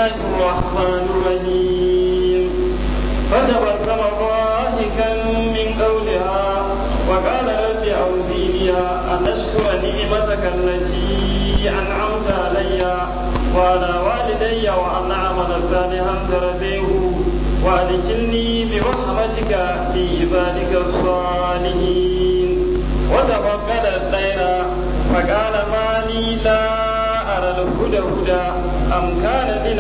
الله الرحمن الرحيم فتبسم ضاحكا من قولها وقال رب أوزيني أن أشكر نعمتك التي أنعمت علي وعلى والدي وأن أعمل صالحا ترضيه وأدخلني برحمتك في عبادك الصالحين وتفقد الطير فقال ما لي لا أرى الهدى هدى أم كان من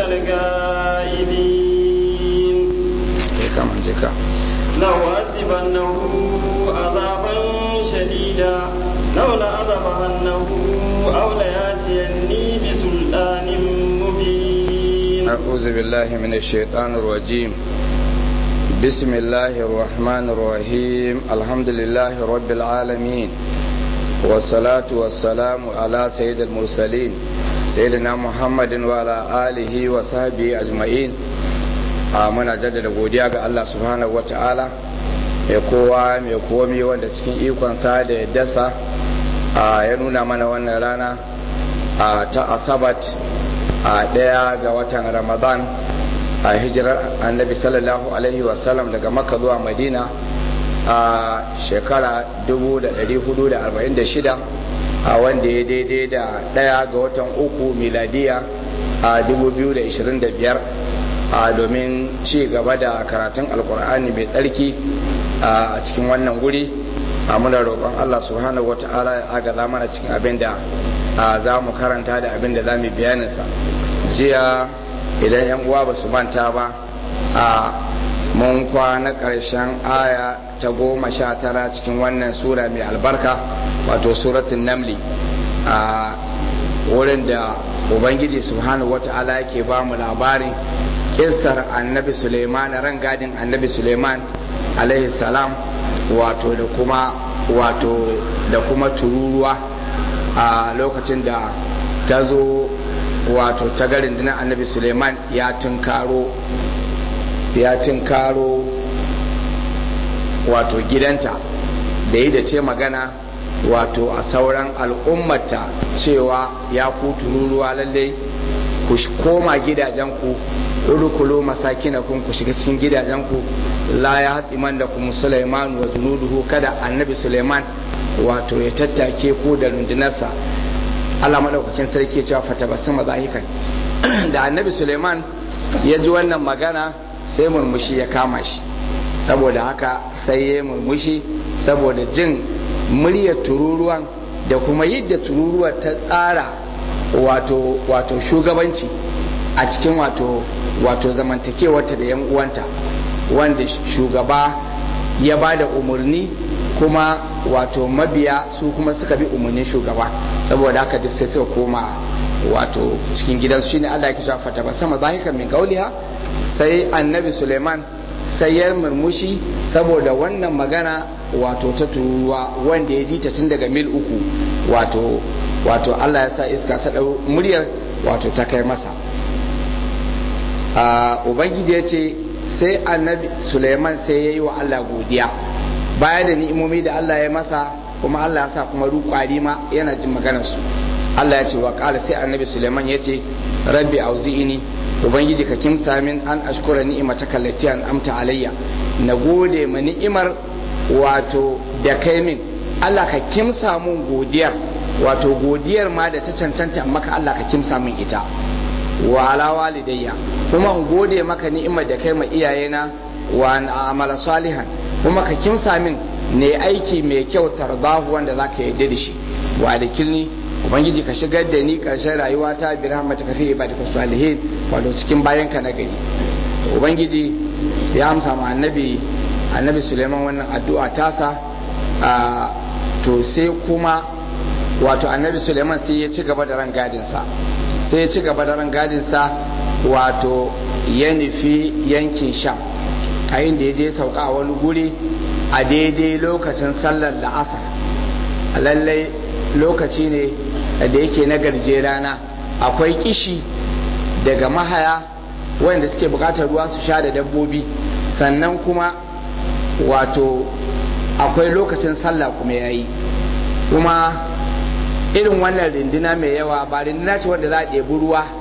الغائبين كمان جكا لو أذبنه عذابا شديدا لو لأذبنه أو لياتيني بسلطان مبين أعوذ بالله من الشيطان الرجيم بسم الله الرحمن الرحيم الحمد لله رب العالمين والصلاة والسلام على سيد المرسلين سيدنا محمد وعلى آله وصحبه أجمعين muna jaddada godiya ga Allah subhanahu wata'ala mai kowa mai komi wanda cikin ikonsa da ya dasa ya nuna mana wannan rana ta asabat a ɗaya ga watan ramadan a hijirar annabi sallallahu alaihi wasallam daga makka zuwa madina a shekara 1446 a wanda ya daidai da ɗaya ga watan uku miladiya a 2025 a domin ci gaba da karatun alkur'ani mai tsarki a cikin wannan guri a muna roƙon allah subhanahu wa ta'ala ya agaza mana cikin abin da za mu karanta da abin da za mu bayaninsa jiya idan yan uwa ba su manta ba a mun kwana ƙarshen aya ta goma sha tara cikin wannan sura mai albarka wato suratun namli a wurin da ubangiji subhanahu wa ta'ala yake ba mu labarin kissar annabi suleiman ran gadin annabi suleiman alaihi salam wato da kuma wato da kuma tururuwa a lokacin da ta zo wato ta garin dinar annabi suleiman ya tunkaro ya tunkaro wato gidanta da yi da ce magana wato a sauran al'ummata cewa ya ku tururuwa lallai ku koma gidajenku udkhulu masakinakum ku shiga cikin gidajenku la ya hatiman da kuma Sulaiman wa junuduhu kada annabi Sulaiman wato ya tattake ku da rundunarsa Allah madaukakin sarki ya cewa fatabassama zahikan da annabi Sulaiman ya ji wannan magana sai murmushi ya kama shi saboda haka sai ya murmushi saboda jin muryar tururuwan da kuma yadda tururuwar ta tsara wato wato shugabanci a cikin wato wato zamantakewarta da 'yan uwanta wanda shugaba ya ba da umarni kuma wato mabiya su kuma suka bi umarnin shugaba saboda haka duk sai suka koma wato cikin gidansu shine Allah ya kisha fata ba sama zahika min gauliha sai annabi Suleiman sai ya murmushi saboda wannan magana wato ta turuwa wanda ya ji ta tun daga mil uku wato wato Allah ya sa iska ta ɗau muryar wato ta kai masa ubangiji ya ce sai annabi suleiman sai ya yi wa allah godiya baya da ni'imomi da allah ya masa kuma allah ya sa kuma rukwari ma yana jin maganarsu allah ya ce wa kala sai annabi suleiman ya ce rabbi auzi'ini ubangiji ka kimsa min an ashkura ni'imata kallati an amta alayya na gode ma ni'imar wato da kai min allah ka kimsa mun godiyar wato godiyar ma da ta cancanta maka allah ka kimsa min ita wa ala walidayya kuma in gode maka ni'imar da kai ma iyayena wa na amala salihan kuma ka kimsa min ne aiki mai kyau tarbahu wanda zaka yarda da shi wa adkilni ubangiji ka shigar da ni karshen rayuwa ta bi rahmatika fi ibadika salihin wato cikin bayan ka na gari ubangiji ya amsa ma annabi annabi Suleiman wannan addu'a tasa a to sai kuma wato annabi Suleiman sai ya ci gaba da ran gadinsa sai ya ci gaba da rangadinsa wato ya nufi yankin sham a inda ya je sauka a wani guri a daidai lokacin sallar la'asar lallai lokaci ne da yake na garje rana akwai kishi daga mahaya wanda suke bukatar ruwa su sha da dabbobi sannan kuma wato akwai lokacin sallah kuma yayi kuma irin wannan rinduna mai yawa ba rinduna ce wanda za a ɗebi ruwa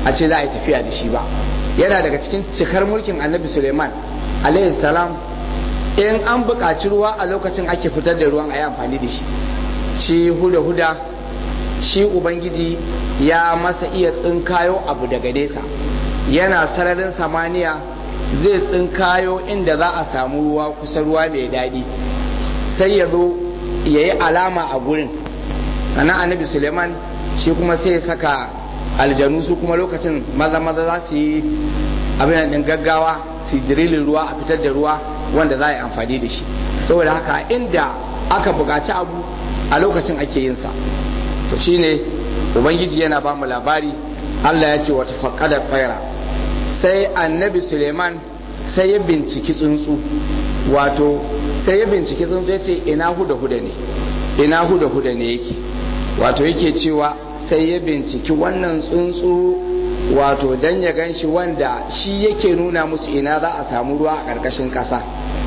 a ce za a yi tafiya da shi ba yana daga cikin cikar mulkin annabi suleiman alaihi salam in an buƙaci ruwa a lokacin ake fitar da ruwan a yi amfani da shi shi huda-huda shi ubangiji ya masa iya tsinkayo abu daga nesa yana sararin samaniya zai tsinkayo inda za a samu ruwa kusa ruwa mai daɗi sai ya zo ya yi alama a gurin sannan annabi suleiman shi kuma sai ya saka aljanu su kuma lokacin maza maza za su yi abin din gaggawa su dirilin ruwa a fitar da ruwa wanda za a yi amfani da shi saboda haka inda aka buƙaci abu a lokacin ake yin sa to shine ubangiji yana ba mu labari Allah ya ce wata faƙadar tsaira sai annabi suleiman sai ya binciki tsuntsu wato sai ya binciki tsuntsu ya ce ina huda huda ne ina huda huda ne yake wato yake cewa sai ya binciki wannan tsuntsu wato dan ya gan shi wanda shi yake nuna musu ina za a samu ruwa a ƙarƙashin ƙasa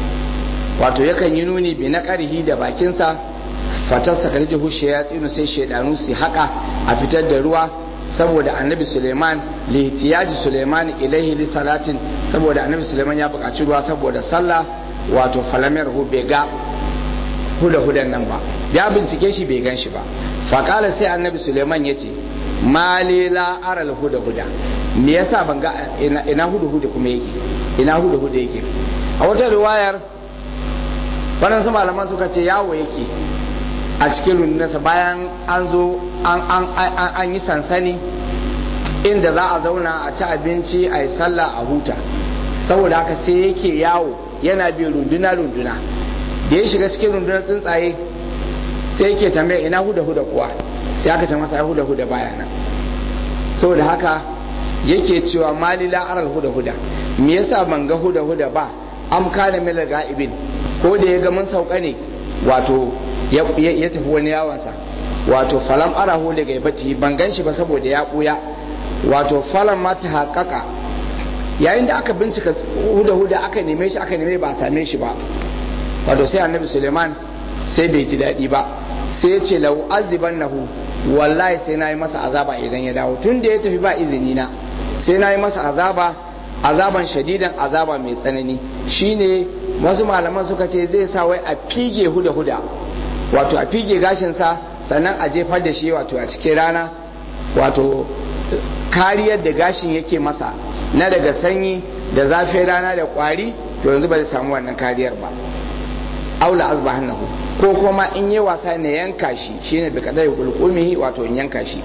wato yakan yi nuni bi na ƙarhi da bakinsa fatarsa kan jihu ya tsinu sai shaidanu su haƙa a fitar da ruwa saboda annabi suleiman lihtiyaji suleiman ilaihi li salatin saboda annabi suleiman ya buƙaci ruwa saboda sallah wato falamar hu bai ga huda hudan nan ba ya bincike shi bai gan shi ba faƙala sai annabi suleiman ya ce mali la aral huda huda me yasa ban ga ina huda huda kuma yake ina huda huda yake a wata riwayar waɗansu malaman suka ce yawo yake a cikin rundunarsa bayan an zo an yi sansani inda za a zauna a ci abinci a yi sallah a huta saboda haka sai yake yawo yana bi runduna runduna da ya shiga cikin rundunar tsuntsaye sai yake tambaya ina huda huda kuwa sai aka ce masa ya huda huda baya nan saboda haka yake cewa mali la aral huda huda me yasa ban ga huda huda ba am kana mil ga'ibin ko da ya ga mun sauka ne wato ya tafi wani yawansa wato falam arahu daga ibati ban gan shi ba saboda ya buya wato falam ma ta haƙaƙa yayin da aka bincika huda huda aka neme shi aka neme ba a same shi ba wato sai annabi suleiman sai bai ji daɗi ba sai ya ce lau aziban nahu wallahi sai na yi masa azaba idan ya dawo tun da ya tafi ba izini na sai na yi masa azaba azaban shadidan azaba mai tsanani shine wasu malaman suka ce zai sa wai a fige huda huda wato a fige gashinsa sannan a jefar da shi wato a cikin rana wato kariyar da gashin yake masa na daga sanyi da zafin rana da kwari to yanzu ba zai samu wannan kariyar ba aula azbahannahu ko kuma in yi wasa ne yanka shi shine bi kadai kulkumihi wato in yanka shi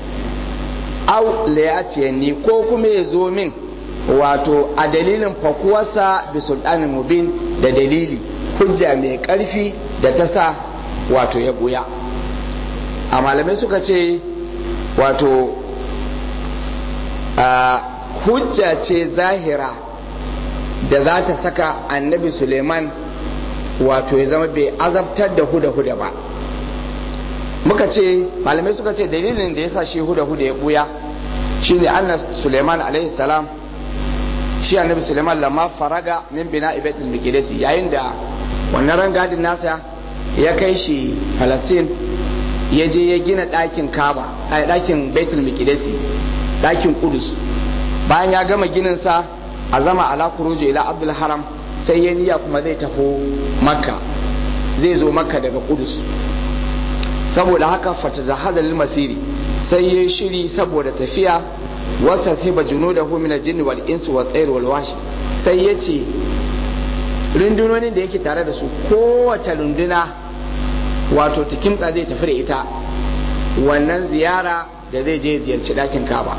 au ni ko kuma ya zo min wato a dalilin fakuwarsa bi sultanin mubin da dalili hujja mai karfi da ta sa wato ya buya a malamai suka ce wato hujja ce zahira da za ta saka annabi suleiman wato ya zama bai azabtar da huda-huda ba muka ce malamai suka ce dalilin da ya sa shi huda-huda ya buya shi ne anna suleiman salam shi annabi suleiman lamma faraga min bina ibetul mikidesi yayin da wannan rangadin nasa ya kai shi falasin ya je ya gina ɗakin kaba a ɗakin baitul mikidesi ɗakin kudus bayan ya gama gininsa a zama ala kuruju ila abdul haram sai ya niyya kuma zai tafi makka zai zo makka daga kudus saboda haka fata zahada lil masiri sai ya shiri saboda tafiya wasa sai ba juno da humina jinni wal insu wa tsayar wal washi sai ya ce rundunonin da yake tare da su kowace runduna wato tikimtsa zai tafi da ita wannan ziyara da zai je ziyarci ɗakin kaba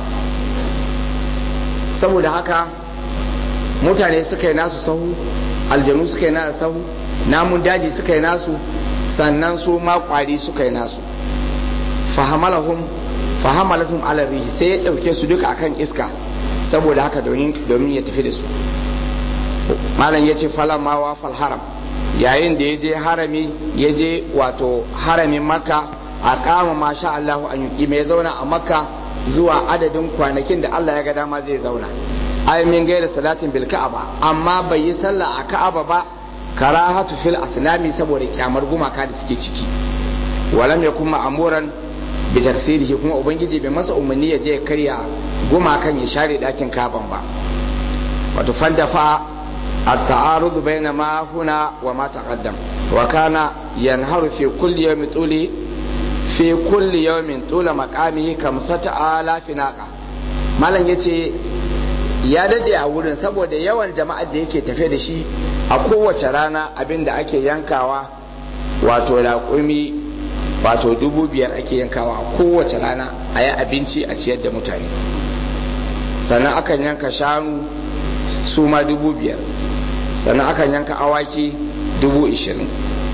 saboda haka mutane suka yi nasu sahu aljanu suka yi nasu sahu namun daji suka yi nasu sannan su ma kwari suka yi nasu fahamalahum fahamalatum ala rihi sai ya dauke su duka akan iska saboda haka domin ya tafi da su malam ya ce falama wa fal haram yayin da ya je harami ya je wato haramin makka a kama masha Allahu an yuki mai zauna a makka zuwa adadin kwanakin da Allah ya ga dama zai zauna ay min gaira salatin bil ka'aba amma bai yi sallah a ka'aba ba karahatu fil asnami saboda kyamar gumaka da suke ciki walam yakun ma'amuran bi taksirihi kuma ubangiji bai masa umarni ya je ya karya gumakan ya share dakin kaban ba wato fandafa التعارض بين ما هنا وما تقدم وكان ينهر في كل يوم طول في كل يوم طول مقامه كمسة آلاف ناقة malam ya ce ya dade a wurin saboda yawan jama'ar da yake tafe da shi a kowace rana abin da ake yankawa wato raƙumi wato dubu biyar ake yankawa a kowace rana a yi abinci a ciyar da mutane sannan akan yanka shanu su ma dubu biyar sannan akan yanka awaki dubu ishirin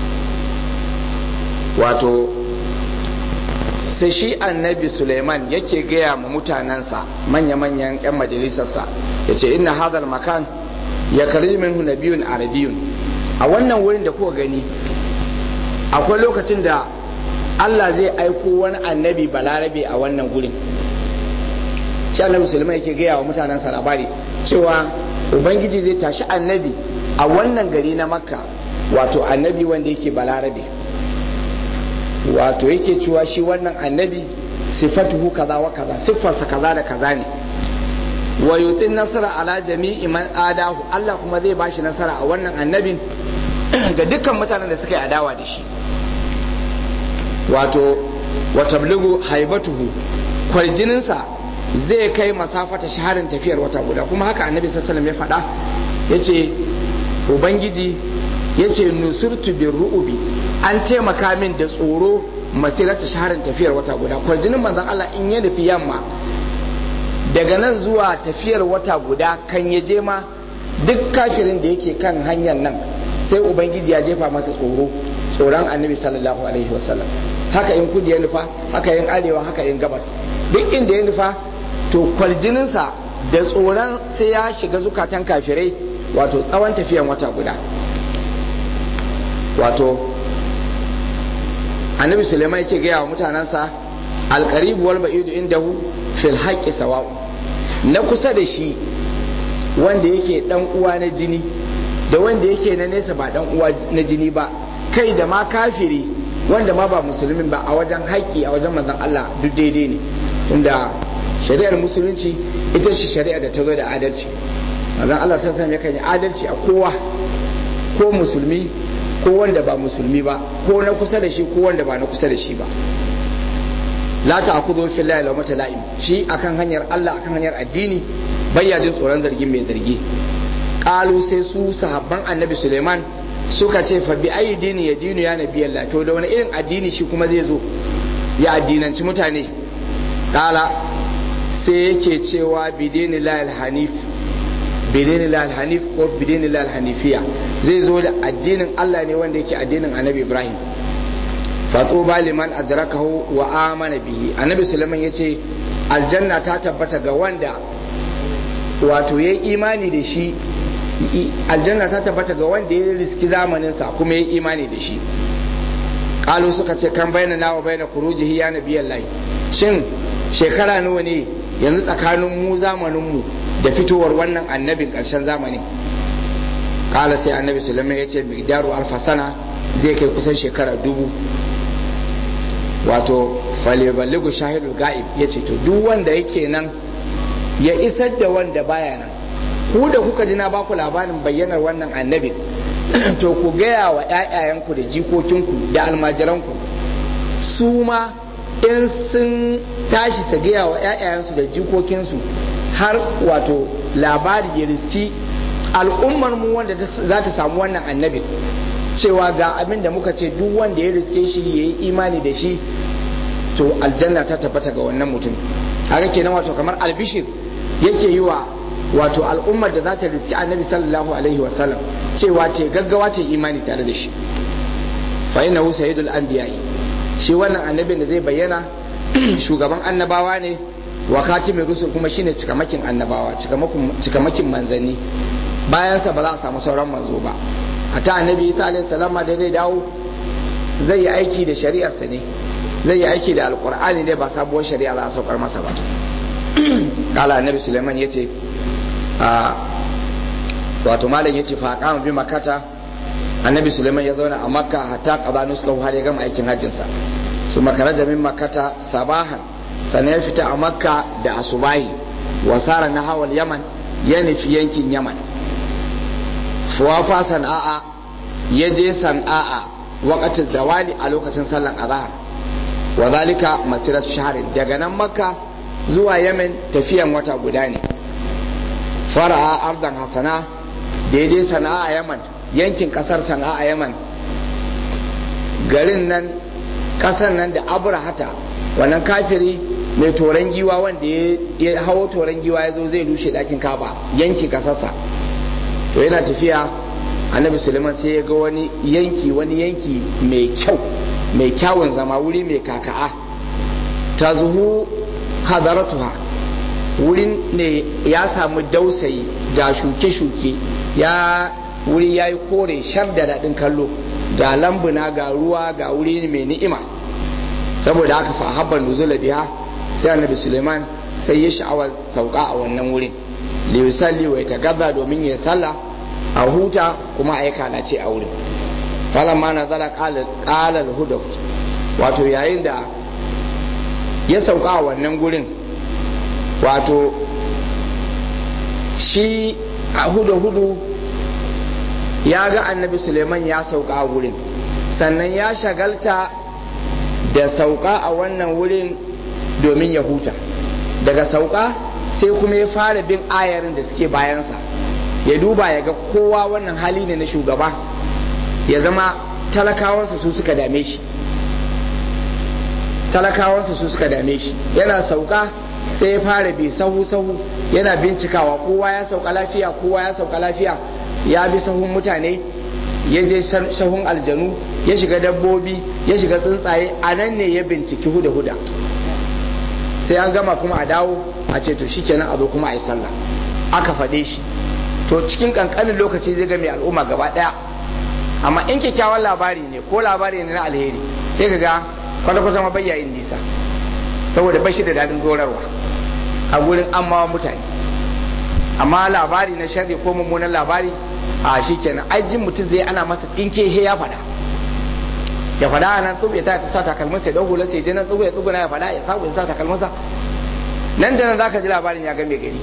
wato sai shi annabi suleiman yake gaya ma mutanensa manya-manyan 'yan majalisarsa ya ce ina hadar makan ya karbi minhu nabiyun arabiyun a wannan wurin da kuka gani akwai lokacin da allah zai aiko wani annabi balarabe a wannan gurin shi annabi suleiman yake gaya wa mutanensa labari cewa ubangiji zai tashi annabi a wannan gari na makka wato annabi wanda yake balarabe wato yake cewa shi wannan annabi sifatuhu kaza wa kaza siffarsa kaza da kaza ne wa yutin nasara ala jami'i man adahu Allah kuma zai bashi nasara a wannan annabin ga dukkan mutanen da suka yi adawa da shi wato wa tablugu haibatuhu kwarjininsa zai kai masafata shaharin tafiyar wata guda kuma haka annabi sallallahu ya faɗa yace ubangiji yace nusurtu bir ru'ubi an taimaka min da tsoro masirata shaharin tafiyar wata guda kwarjinin manzon Allah in ya nufi yamma daga nan zuwa tafiyar wata guda kan ya je ma duk kafirin da yake kan hanyar nan sai ubangiji ya jefa masa tsoro tsoron annabi sallallahu alaihi wasallam haka in kudi ya nufa haka yin arewa haka yin gabas duk inda ya nufa to kwarjininsa da tsoron sai ya shiga zukatan kafirai wato tsawon tafiyan wata guda wato annabi suleiman yake gaya wa mutanensa alkaribu wal ba'idu indahu fil haqqi sawa'u na kusa da shi wanda yake dan uwa na jini da wanda yake na nesa ba dan uwa na jini ba kai da ma kafiri wanda ma ba musulmin ba a wajen haƙƙi a wajen manzon Allah duk daidai ne tunda shari'ar musulunci ita ce shari'a da ta zo da adalci manzon Allah sallallahu alaihi yakan yi adalci a kowa ko musulmi ko wanda ba musulmi ba ko na kusa da shi ko wanda ba na kusa da shi ba la ta'khudhu fi llahi lawmata la'im shi akan hanyar Allah akan hanyar addini bayya jin tsoron zargin mai zargi qalu sai su sahabban annabi Suleiman suka ce fa bi ayi dini ya dinu ya nabi Allah to da wani irin addini shi kuma zai zo ya addinanci mutane kala sai yake cewa bi dini lahil hanif bi dini lahil hanif ko bi dini lahil hanifiya zai zo da addinin Allah ne wanda yake addinin annabi Ibrahim fatuba liman adrakahu wa amana bihi annabi Sulaiman yace aljanna ta tabbata ga wanda wato yayi imani da shi aljanna ta tabbata ga wanda ya riski zamaninsa kuma ya imani da shi kalu suka ce kan bayyana nawa bayyana kurujihi ya nabiyan layi shin shekara nawa ne yanzu tsakanin mu zamaninmu da fitowar wannan annabin karshen zamani kala sai annabi sulaiman ya ce migdaru alfasana zai kai kusan shekara dubu wato faleballigu shahidul ga'ib ya ce to duk wanda yake nan ya isar da wanda baya nan ku da kuka ji na baku labarin bayyanar wannan annabin to ku gaya wa ‘ya'yayenku da jikokinku da almajiranku su ma in sun tashi su gaya wa ‘ya'yayensu da jikokinsu har wato labari ya riski al'ummar mu wanda za ta samu wannan annabin cewa ga abin da muka ce duk wanda ya riske shi ya yi imani da shi to aljanna ta tabbata ga wannan mutum haka kenan wato kamar albishir yake yi wa wato al'ummar da za ta riski annabi sallallahu alaihi wasallam cewa ta gaggawa ta imani tare da shi fa inna hu sayyidul anbiya'i shi wannan annabin da zai bayyana shugaban annabawa ne wa katimin rusul kuma shine cikamakin annabawa cikamakin manzanni bayansa ba za a samu sauran manzo ba hatta annabi isa alaihi salam da zai dawo zai yi aiki da shari'arsa ne zai yi aiki da alqur'ani ne ba sabuwar shari'a za a saukar masa ba kala annabi suleiman yace wato malam ya ce fa kama bi makata annabi suleiman ya zauna a makka hatta qada nuskahu har ya gama aikin hajjin sa su makaraja min makata sabahan sannan ya fita a makka da asubahi wasara na hawal yaman ya nufi yankin yaman fuwafa sana'a ya je sana'a wakacin zawali a lokacin sallan azhar wa zalika masirat shaharin daga nan makka zuwa yamen tafiyan wata guda ne fara'a ardan hasana da ya je sana'a yaman yankin kasar sana'a yaman garin nan kasar nan da abrahata wannan kafiri mai toron giwa wanda ya hawo toron giwa ya zo zai rushe dakin kaba yanki kasarsa to yana tafiya annabi suleiman sai ya ga wani yanki wani yanki mai kyau mai kyawun zama wuri mai kaka'a ta zuhu hadaratuha wurin ne ya samu dausayi ga shuke-shuke ya wuri ya yi kore shar da daɗin kallo ga lambuna ga ruwa ga wuri mai ni'ima saboda haka fa habban nuzula biha sai annabi suleiman sai ya sha'awar sauka a wannan wurin liyusalli wa ya domin ya sallah a huta kuma a yi kalace a wurin falamma na zala kalar huda wato yayin da ya sauka a wannan gurin wato shi a hudu hudu ya ga annabi suleiman ya sauka a wurin sannan ya shagalta da sauka a wannan wurin domin ya huta daga sauka sai kuma ya fara bin ayarin da suke bayansa ya duba ya ga kowa wannan hali ne na shugaba ya zama talakawansa su suka dame shi talakawansa su suka dame shi yana sauka sai ya fara bi sahu sahu yana bincikawa kowa ya sauka lafiya kowa ya sauka lafiya ya bi sahun mutane ya je sahun aljanu ya shiga dabbobi ya shiga tsuntsaye a nan ne ya binciki huda huda sai an gama kuma a dawo a ce to shikenan a zo kuma a yi sallah aka faɗe shi to cikin kankanin lokaci zai ga mai al'umma gaba ɗaya amma in kyakkyawan labari ne ko labari ne na alheri sai ka ga kwata-kwata ma bayyayin nisa saboda bashi da daɗin dorarwa a gurin amma mutane amma labari na sharri ko mummunan labari a shi kenan ajin mutum zai ana masa tsinke he ya faɗa ya faɗa a nan tsubu ya sa takalminsa ya ɗauko lasa ya je nan tsubu ya tsuguna ya faɗa ya sabu ya sa takalminsa nan da nan za ka ji labarin ya game gari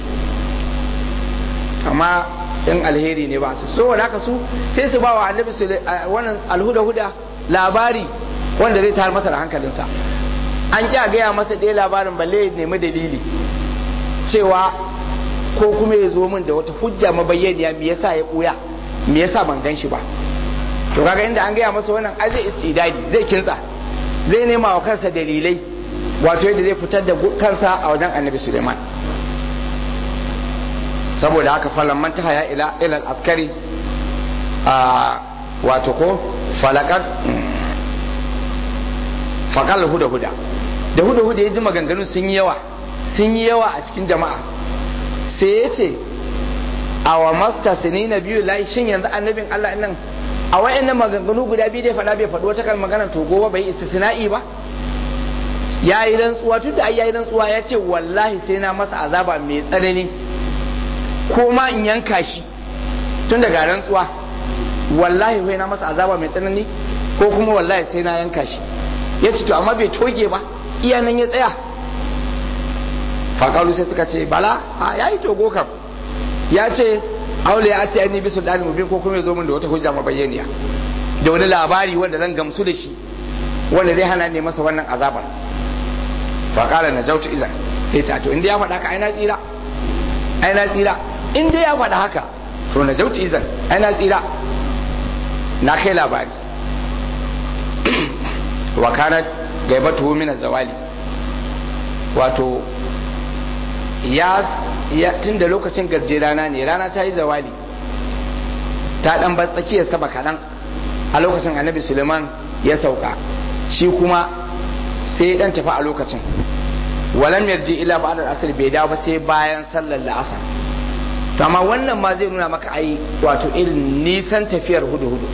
amma in alheri ne ba su so da haka su sai su ba wa annabi su wannan alhuda huda labari wanda zai tayar masa da hankalinsa an kya gaya masa ɗaya labarin balle ya nemi dalili cewa ko kuma ya zo min da wata hujja mabayyaniya me yasa ya ɓuya me yasa ban gan shi ba to kaga inda an gaya masa wannan ai zai istidadi zai kintsa zai nema wa kansa dalilai wato yadda zai fitar da kansa a wajen annabi suleiman saboda haka falon man haya ila ilal askari a wato ko falakar fakal huda huda da huda huda ya ji maganganu sun yi yawa sun yi yawa a cikin jama'a sai ya ce a wa masta sini na biyu layi shin yanzu annabin Allah nan a wayannan maganganu guda biyu dai faɗa bai faɗi wata kan magana to gobe bai istisna'i ba ya yi rantsuwa tun da ai ya yi rantsuwa ya ce wallahi sai na masa azaba mai tsanani ko ma in yanka shi tun daga rantsuwa wallahi sai na masa azaba mai tsanani ko kuma wallahi sai na yanka shi ya ce to amma bai toge ba iya nan ya tsaya faƙalu sai suka ce bala a ya yi togo kam ya ce aule ya ce ni bisu dalil mubin ko kuma ya zo min da wata hujja mabayyaniya da wani labari wanda zan gamsu da shi wanda zai hana ne masa wannan azabar faƙala na jautu izan sai ce to inda ya faɗa ka ai na tsira ai na tsira inda ya faɗa haka to na jautu izan ai na tsira na kai labari wa kanat gaibatu min zawali wato ya tun da lokacin garje rana ne rana ta yi zawali ta dan bar tsakiyar saba kaɗan a lokacin annabi suleiman ya sauka shi kuma sai dan tafi a lokacin walam yarji ila ba'da asr bai dawo ba sai bayan sallar la'asar to amma wannan ma zai nuna maka ai wato irin nisan tafiyar hudu hudu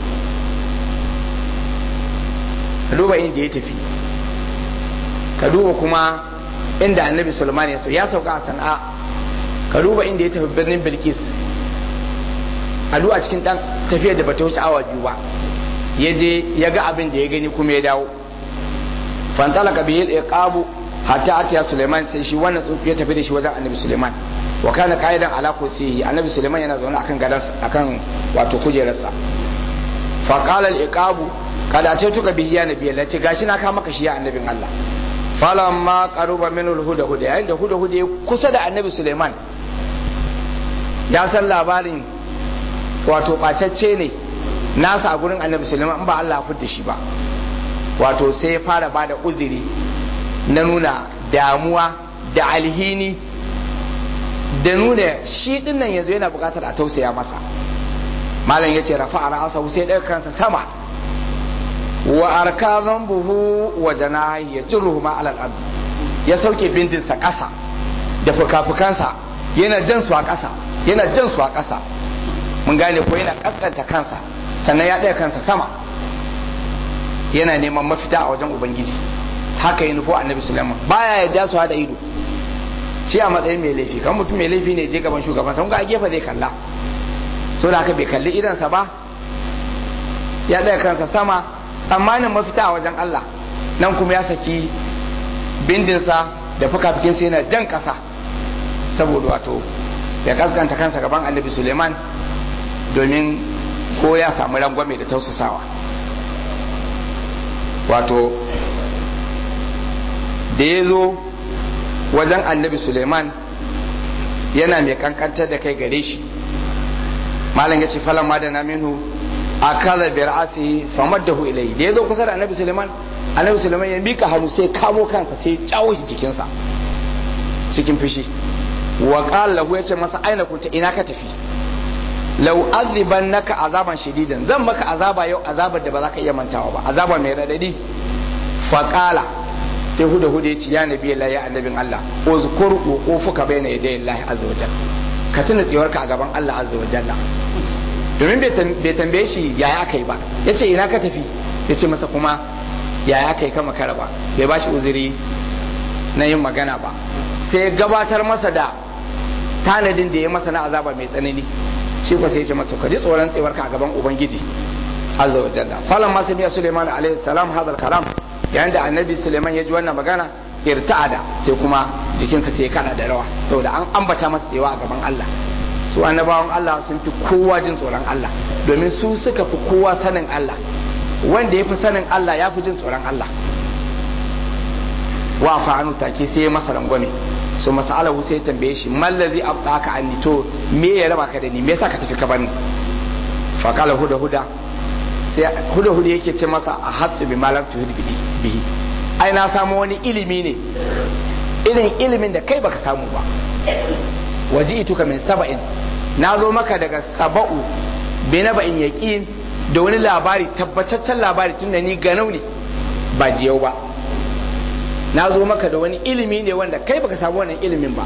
ka duba inda ya tafi ka duba kuma inda annabi sulaiman ya ya sauka a sana'a ka duba inda ya tafi birnin bilkis a duba cikin dan tafiyar da bata wuce awa biyu ba ya je ya ga abin da ya gani kuma ya dawo fantalaka bihi al-iqabu hatta atiya Suleiman sai shi wannan tsuntsu ya tafi da shi wajen Annabi Suleiman wa kana qaidan ala kursiyi Annabi Suleiman yana zaune akan gadan akan wato kujerarsa fa qala al-iqabu kada ce tuka bihi ya nabi Allah ce gashi na ka maka shi ya annabin Allah falamma qaruba min al-huda huda yayin da huda huda ya kusa da Annabi Suleiman ya san labarin wato bacacce ne nasa a gurin Annabi Suleiman in ba Allah ya fitta shi ba wato sai ya fara bada uzuri na nuna damuwa da alhini da nuna shi dinnan yanzu yana bukatar a tausaya masa malam ya ce rafa a ra'asa sai ɗaga kansa sama wa arka buhu wa janahi ya jirruhu ma alal abdi ya sauke bindinsa ƙasa da fuka-fukansa yana jan su a ƙasa yana jan su a ƙasa mun gane ko yana ƙasƙanta kansa sannan ya ɗaga kansa sama yana neman mafita a wajen ubangiji haka yi nufo annabi sulaiman baya yadda su hada ido shi a matsayin mai laifi kan mutum mai laifi ne je gaban shugaban sun ga a gefe zai kalla so da haka bai kalli idansa ba ya ɗaya kansa sama tsammanin mafita a wajen Allah nan kuma ya saki bindinsa da fuka-fukinsa yana jan ƙasa saboda wato ya kaskanta kansa gaban annabi suleiman domin ko ya samu rangwame da tausasawa wato da ya zo wajen annabi suleiman yana mai kankantar da kai gare shi malam ya ce falon ma da na minhu a kaza biyar asi famar da ilai da ya zo kusa da annabi suleiman annabi suleiman ya mika hannu sai kamo kansa sai cawo shi jikinsa cikin fushi wa qala lahu yace masa aina kunta ina ka tafi law azibannaka azaban shadidan zan maka azaba yau azabar da ba za ka iya mantawa ba azaba mai radadi fa qala sai huda huda ya ce ya nabi Allah ya annabin Allah uzkur uqufuka bayna yaday Allah azza wajal ka tuna tsiwarka a gaban Allah azza wajalla domin bai tambaye shi yaya aka yi ba yace ina ka tafi yace masa kuma yaya aka yi kama kara ba bai ba shi uzuri na yin magana ba sai gabatar masa da tanadin da ya masa na azaba mai tsanani shi ko sai ya ce masa ka ji tsoron tsiwarka a gaban ubangiji azza wajalla falan ma samiya Sulaiman alaihi salam hadal kalam yayin da annabi suleiman ya ji wannan magana irta'ada sai kuma jikinsa sai ya kada da rawa saboda an ambata masa tsewa a gaban Allah su annabawan Allah sun fi kowa jin tsoron Allah domin su suka fi kowa sanin Allah wanda ya fi sanin Allah ya fi jin tsoron Allah wa fa'anu take sai ya masa rangwame so masalahu sai tambaye shi mallazi abtaka anni to me ya raba ka da ni me yasa ka tafi ka bani fa qala huda huda sai huda huda yake ce masa a hattu bi malam tuhid bihi ai na samu wani ilimi ne irin ilimin da kai baka samu ba waji ituka min saba'in na zo maka daga saba'u bi na ba'in yaqin da wani labari tabbataccen labari tun da ni ganau ne ba jiyau ba na zo maka da wani ilimi ne wanda kai baka samu wannan ilimin ba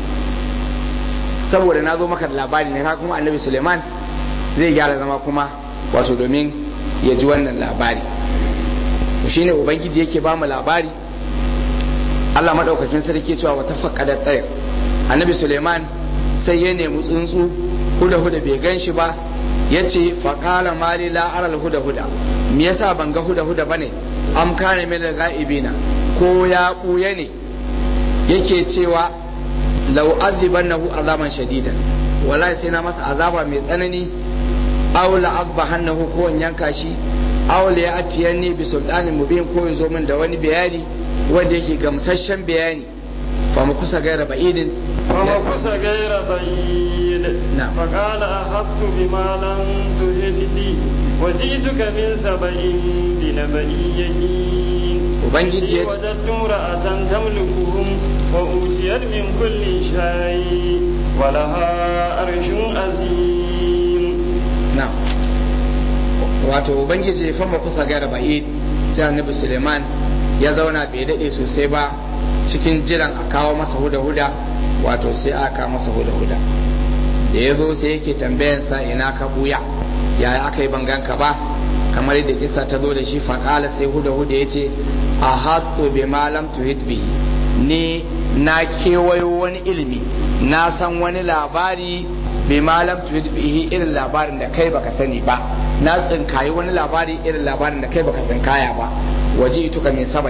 saboda na zo maka da labari ne ka kuma annabi suleiman zai gyara zama kuma wato domin ya ji wannan labari shi ne ubangiji yake ba mu labari allah maɗaukakin sarki cewa wata faƙada tsayar annabi suleiman sai ya nemi tsuntsu huda huda bai gan shi ba ya ce faƙala mali la'aral huda huda me yasa ban ga huda huda bane am kana min ga'ibina ko ya ɓuya ne yake cewa lau azibannahu azaban shadidan wallahi sai na masa azaba mai tsanani aw la azbahannahu ko in yanka shi aw la ya'tiyanni bi sultanin mubin ko ya zo min da wani bayani wanda yake gamsasshen bayani fa mu kusa gaira ba'idin فما كس غير بعيد نعم. فقال أحطت بما لم تهد بي وجئتك من سبأ بنبأ يقين ubangiji ya ce وجدت امرأة تملكهم وأوتيت من كل شيء ولها عرش عظيم na wato ubangiji ya fama kusa gaira ba'id sai annabi suleiman ya zauna bai daɗe sosai ba cikin jiran a kawo masa huda-huda wato sai aka kawo masa huda-huda da ya zo sai yake tambayansa ina ka buya yaya aka yi banganka ba kamar yadda kisa ta zo da shi faƙala sai huda-huda ya ce a hatto bi malam tuhid bihi ni na kewayo wani ilimi na san wani labari bi malam tuhid bihi irin labarin da kai baka sani ba na tsinkayi wani labari irin labarin da kai baka tsinkaya ba waje ituka min saba'in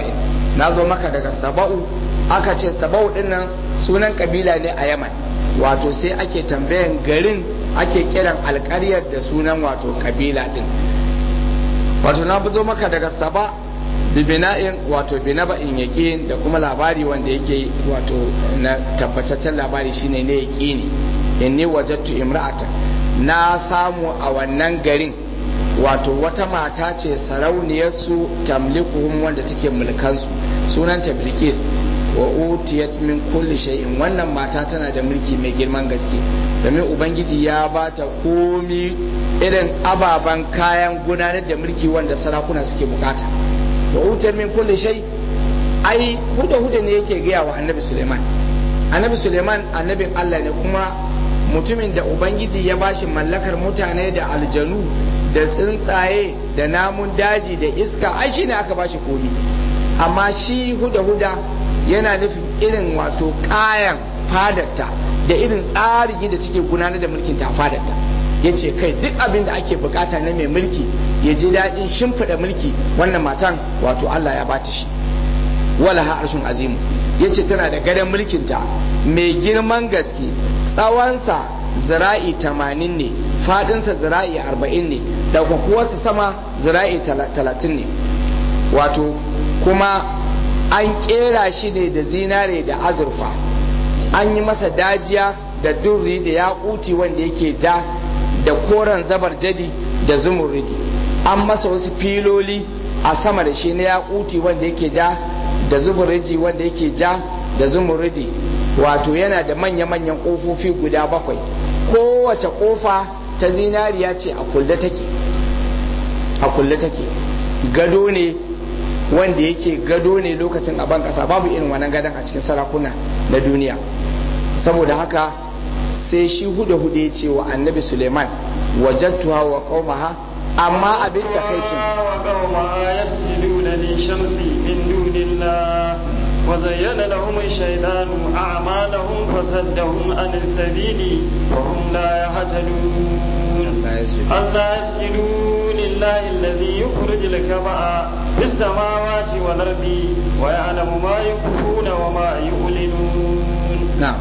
na zo maka daga saba'u aka ce saba'u dinnan sunan kabila ne a yaman wato sai ake tambayan garin ake kiran alkaryar da sunan wato kabila din wato na zo maka daga saba bibina'in wato binaba'in yaƙin da kuma labari wanda yake wato na tabbataccen labari shine ne yaƙini inni wajattu imra'ata na samu a wannan garin wato wata mata ce sarauniyarsu tamlikuhum wanda take mulkansu sunanta bilkis wa utiyat min kulli shay'in wannan mata tana da mulki mai girman gaske domin ubangiji ya bata komi irin ababen kayan gudanar da mulki wanda sarakuna suke bukata wa utiyat min kulli shay ai huda huda ne yake gaya wa annabi suleiman annabi suleiman annabin allah ne kuma mutumin da ubangiji ya bashi mallakar mutane da aljanu da tsuntsaye da namun daji da iska ai shine aka bashi komi amma shi huda huda yana nufin irin wato kayan fadarta da irin tsari da suke gudanar da mulkin ta fadarta ya ce kai duk abin da ake bukata na mai mulki ya ji daɗin shimfiɗa mulki wannan matan wato Allah ya bata shi wala ha arshin azimu ya ce tana da gadon mulkinta mai girman gaske tsawonsa zira'i tamanin ne faɗinsa zira'i arba'in ne da kuwarsa sama zira'i talatin ne wato kuma an kera shi ne da zinare da azurfa an yi masa dajiya da durri da yakuti wanda yake ja da koren zabar jadi da zumurridi an masa wasu filoli a sama da shi na yakuti wanda yake ja da zumurridi wanda yake ja da zumurridi wato yana da manya-manyan ƙofofi guda bakwai kowace ƙofa ta zinariya ce a kulle take a kulle take gado ne wanda yake gado ne lokacin a ban kasa babu irin wannan gadon a cikin sarakuna na duniya saboda haka sai shi huda huda ya ce wa annabi suleiman wajattuha wa qaumaha amma abin takaicin وزين لهم الشيطان أعمالهم فصدهم عن السبيل وهم لا يهتدون ألا يسجدوا لله الذي يخرج الكبأ في السماوات والأرض ويعلم ما يخفون وما يعلنون نعم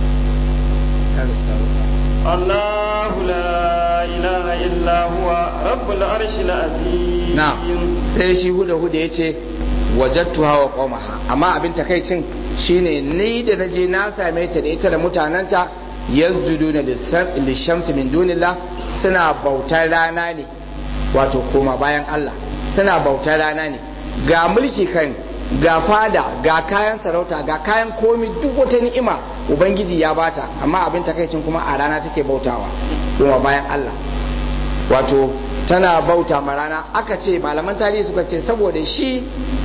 الله لا إله إلا هو رب العرش العظيم نعم sai shi huda huda ya ce wajattuha wa qaumaha amma abin takaicin shine ni da naje na same ta da ita da mutananta yasjuduna lishamsi min dunillah suna bautar rana ne wato koma bayan Allah suna bautar rana ne ga mulki kan ga fada ga kayan sarauta ga kayan komi duk wata ni'ima ubangiji ya bata amma abin takaicin kuma a rana take bautawa kuma bayan Allah wato tana bauta ma rana aka ce malaman tarihi suka ce saboda shi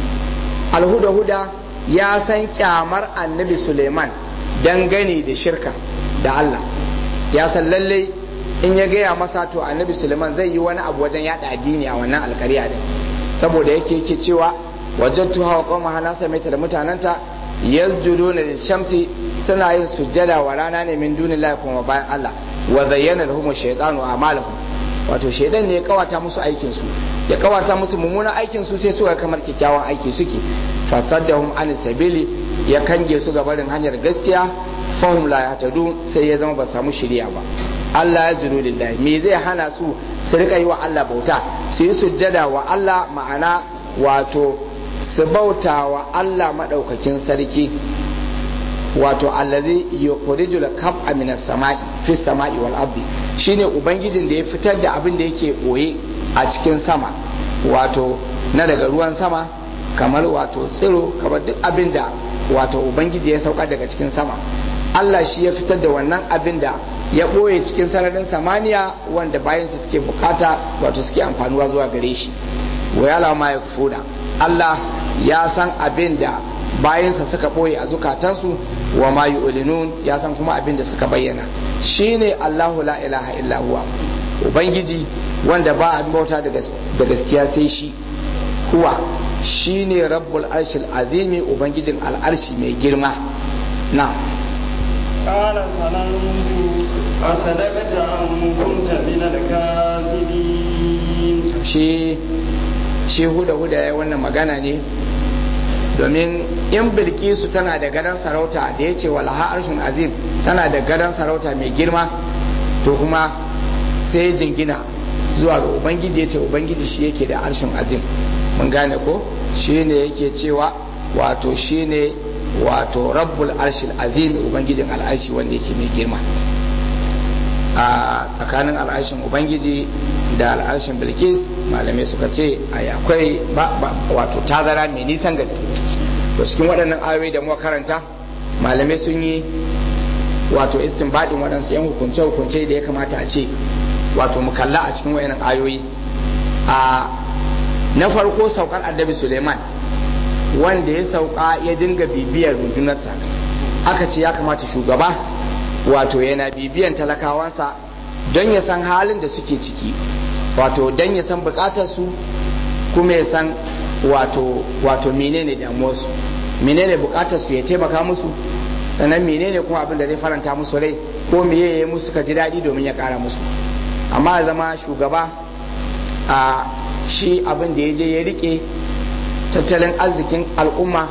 alhuda-huda ya san kyamar annabi suleiman dangane da shirka da Allah ya san lalle in ya gaya masa to annabi suleiman zai yi wani abu wajen yada addini a wannan alkariya din saboda yake yake cewa wajattu hawa qawma hana samaita da mutananta yasjuduna lishamsi suna yin sujjada wa rana ne min dunillahi kuma bayan Allah wa zayyana lahum shaytanu a'malahum wato shaidan ne ya kawata musu aikin su ya kawata musu mummunan aikin su sai suka kamar kyakkyawan aiki suke fasaddahum an sabili ya kange su ga barin hanyar gaskiya fahum la yahtadun sai ya zama ba samu shiriya ba Allah ya zuru lillahi me zai hana su su rika yi wa Allah bauta su yi sujjada wa Allah ma'ana wato su bauta wa Allah madaukakin sarki wato allazi yukhrijul kab'a minas sama'i fi sama'i wal ardi shine ubangijin da ya fitar da abin da yake boye a cikin sama wato na daga ruwan sama kamar wato tsiro kamar duk abin da wato ubangiji ya sauka daga cikin sama Allah shi ya fitar da wannan abin da ya ɓoye cikin sararin samaniya wanda bayansa suke bukata wato suke amfanuwa zuwa gare shi wa ya ma ya Allah ya san abin da bayansa suka ɓoye a zukatansu wa ma yu'linun ya san kuma abin da suka bayyana shine Allahu la ilaha illa huwa ubangiji wanda ba a bauta da gaskiya sai shi huwa shine rabbul arshil azimi ubangijin al'arshi mai girma na قال فننظر أصدقت أم كنت من الكاذبين shi shi huda huda ya wannan magana ne domin in bilkisu tana da gadon sarauta da ya ce walaha arshin azim tana da gadon sarauta mai girma to kuma sai jingina zuwa ga ubangiji ya ce ubangiji shi yake da arshin azim mun gane ko shi ne yake cewa wato shi ne wato rabbul arshil azim ubangijin al'arshi wanda yake mai girma a tsakanin al'arshin ubangiji da al'arshin bilkis malamai suka ce akwai wato tazara mai nisan gaske to cikin waɗannan ayoyi da muka karanta malamai sun yi wato istinbadin waɗansu 'yan hukunce-hukunce da ya kamata a ce wato mu kalla a cikin waɗannan ayoyi a na farko saukar annabi suleiman wanda ya sauka ya dinga bibiyar rundunarsa aka ce ya kamata shugaba wato yana bibiyan talakawansa don ya san halin da suke ciki wato don ya san bukatarsu kuma ya san wato wato menene damuwarsu menene bukatarsu ya taimaka musu sannan menene kuma abin da zai faranta musu rai ko meye ya musu ka ji daɗi domin ya ƙara musu amma zama shugaba a shi abin da ya je ya rike tattalin arzikin al'umma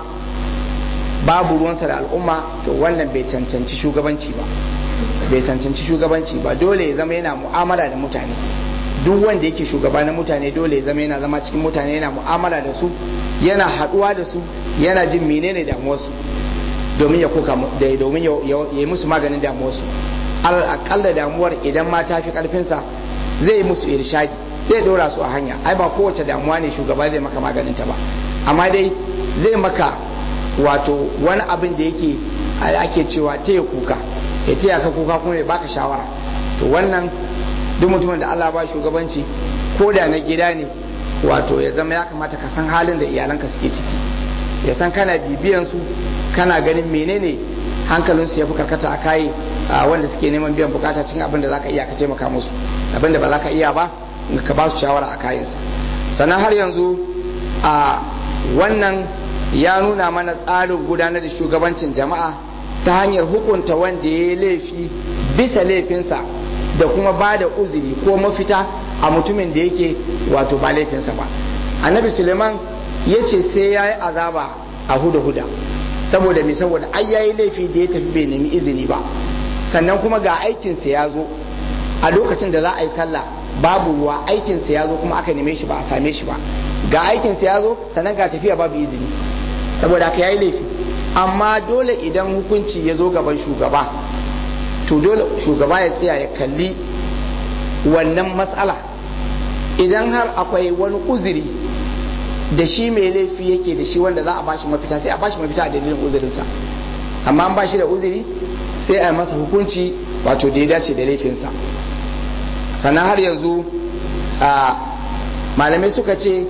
babu ruwansa da al'umma to wannan bai cancanci shugabanci ba bai cancanci shugabanci ba dole ya zama yana mu'amala da mutane duk wanda yake shugaba na mutane dole ya zama yana zama cikin mutane yana mu'amala da su yana haɗuwa da su yana jin menene damuwarsu domin ya koka da domin ya yi musu maganin damuwarsu alal akalla damuwar idan ma ta fi karfinsa zai yi musu irshadi zai dora su a hanya ai ba kowace damuwa ne shugaba zai maka maganin ta ba amma dai zai maka wato wani abin da yake ake cewa taya kuka ya taya ka kuka kuma ya baka shawara to wannan duk mutumin da Allah ba shugabanci ko da na gida ne wato ya zama ya kamata ka san halin da iyalanka suke ciki ya san kana bibiyan su kana ganin menene hankalinsu ya fi karkata a kayi wanda suke neman biyan bukata cikin abin da za ka iya ka taimaka musu abin da ba za ka iya ba ka ba su shawara a kayansa sannan har yanzu a wannan ya nuna mana tsarin gudanar da shugabancin jama'a ta hanyar hukunta wanda ya yi laifi bisa laifinsa da kuma ba da uzuri ko mafita a mutumin da yake wato ba laifinsa ba annabi suleiman ya ce sai ya yi azaba a huda-huda saboda mai saboda ai ya yi laifi da ya tafi bai nemi izini ba sannan kuma ga aikinsa ya zo a lokacin da za a yi sallah babu ruwa aikinsa ya zo kuma aka neme shi ba a same shi ba ga aikinsa ya zo sannan ga tafiya babu izini saboda aka yi laifi amma dole idan hukunci ya zo gaban shugaba to dole shugaba ya tsaya ya kalli wannan matsala idan har akwai wani uzuri da shi mai laifi yake da shi wanda za a bashi mafita sai a bashi mafita a dalilin uzurinsa amma an bashi da uzuri sai a masa hukunci wato da ya dace da laifinsa sannan har yanzu a malamai suka ce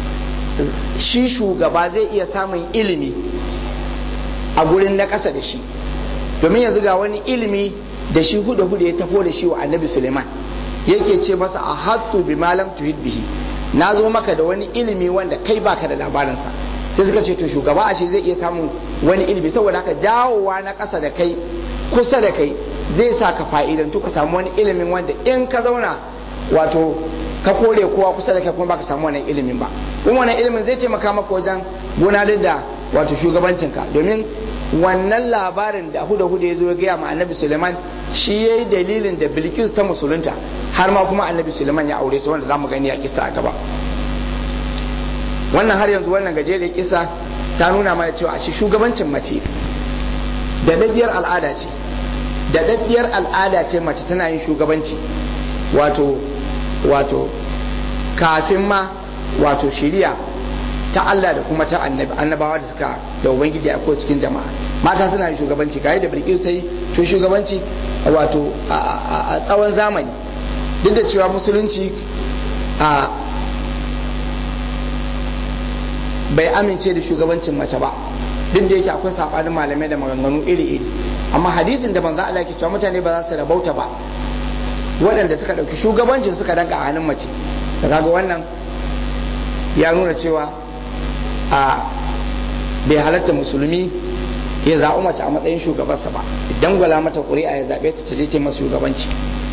shi shugaba zai iya samun ilimi a gurin na ƙasa da shi domin yanzu ga wani ilimi da shi huda huda ya tafo da shi wa annabi suleiman yake ce masa a hattu bi malam tuhid bihi na zo maka da wani ilimi wanda kai baka da labarinsa sai suka ce to shugaba a shi zai iya samun wani ilimi saboda haka jawowa na ƙasa da kai kusa da kai zai sa ka fa'idantu ka samu wani ilimin wanda in ka zauna wato ka kore kowa kusa da kai kuma baka samu wannan ilimin ba kuma wannan ilimin zai taimaka maka wajen gudanar da wato shugabancinka domin wannan labarin da huda huda ya zo ya gaya ma annabi suleiman shi ya yi dalilin da bilkis ta musulunta har ma kuma annabi suleiman ya aure ta wanda za mu gani a kisa a gaba wannan har yanzu wannan gajeriyar kisa ta nuna mana cewa a shi shugabancin mace da daddiyar al'ada ce da daddiyar al'ada ce mace tana yin shugabanci wato wato kafin ma wato shiriya ta Allah da kuma ta annabi annabawa da suka da ubangiji a cikin jama'a mata suna yin shugabanci ga da bilkis ta yi to shugabanci wato a tsawon zamani duk da cewa musulunci a bai amince da shugabancin mace ba duk da yake akwai sabanin malamai da maganganu iri-iri amma hadisin da manzo Allah ke cewa mutane ba za su rabauta ba waɗanda suka ɗauki shugabancin suka danka a hannun mace da kaga wannan ya nuna cewa a bai halatta musulmi ya zaɓi mace a matsayin shugabarsa ba idan gwala mata ƙuri'a ya zaɓe ta ta je masa shugabanci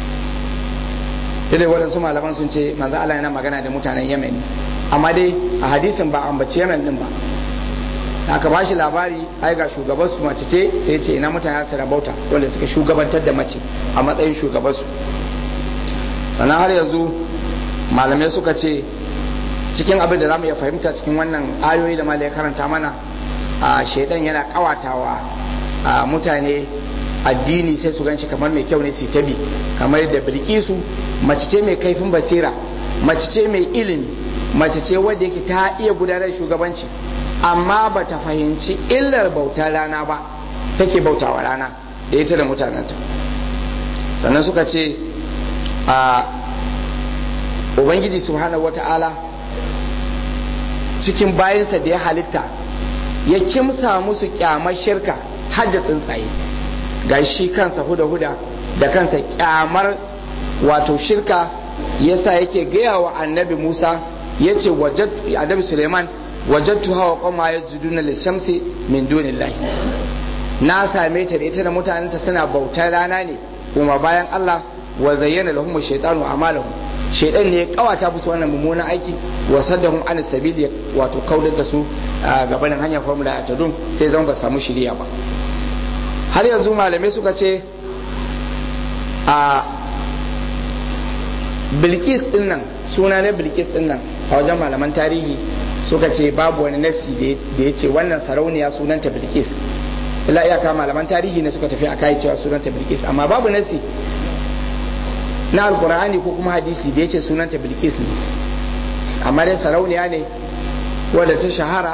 dai waɗansu malaman sun ce manzo Allah yana magana da mutanen Yemen amma dai a hadisin ba ambaci Yemen din ba aka ba shi labari ai ga shugabansu mace ce sai ce ina mutane su rabauta wanda suka shugabantar da mace a matsayin shugabansu sannan har yanzu malamai suka ce cikin abin da za mu iya fahimta cikin wannan ayoyi da malai karanta mana a shaidan yana kawatawa a mutane addini sai su ganshi kamar mai kyau ne su tabi kamar da bilkisu mace ce mai kaifin basira mace ce mai ilimi mace ce wadda yake ta iya gudanar shugabanci amma ba ta fahimci illar bautar rana ba take bautawa rana da ita da mutanenta sannan suka ce a ubangiji subhanahu wata'ala cikin bayansa da ya halitta ya kimsa musu kyamar shirka har da tsuntsaye ga shi kansa huda-huda da kansa kyamar wato shirka yasa yake gaya wa annabi musa ya ce annabi suleiman wajattu hawa kwama ya juduna lishamsi min dunillahi na same ta da ita da mutanenta suna bautar rana ne kuma bayan allah wa zayyana lahum shaytanu amalahum shaytan ne ya kawata musu wannan mummunan aiki wa saddahum an sabili wato kaudar da su gabanin hanyar formula ta dun sai zama ba samu shiriya ba har yanzu malamai suka ce a bilkis din nan suna na bilkis din nan a wajen malaman tarihi suka ce babu wani nasi da ya ce wannan sarauniya sunanta bilkis ila iyaka malaman tarihi ne suka tafi a kai cewa sunanta bilkis amma babu nasi na alkur'ani ko kuma hadisi da ya ce sunanta bilkis ne amma dai sarauniya ne wadda ta shahara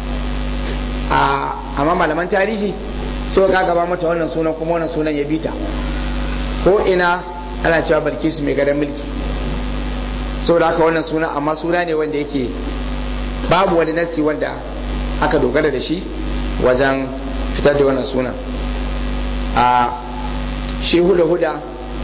a amma malaman tarihi so ka gaba mata wannan sunan kuma wannan sunan ya bita ko ina ana cewa bilkisu mai gadon mulki saboda haka wannan suna amma suna ne wanda yake babu wani nasi wanda aka dogara da shi wajen fitar da wannan sunan a shi huda-huda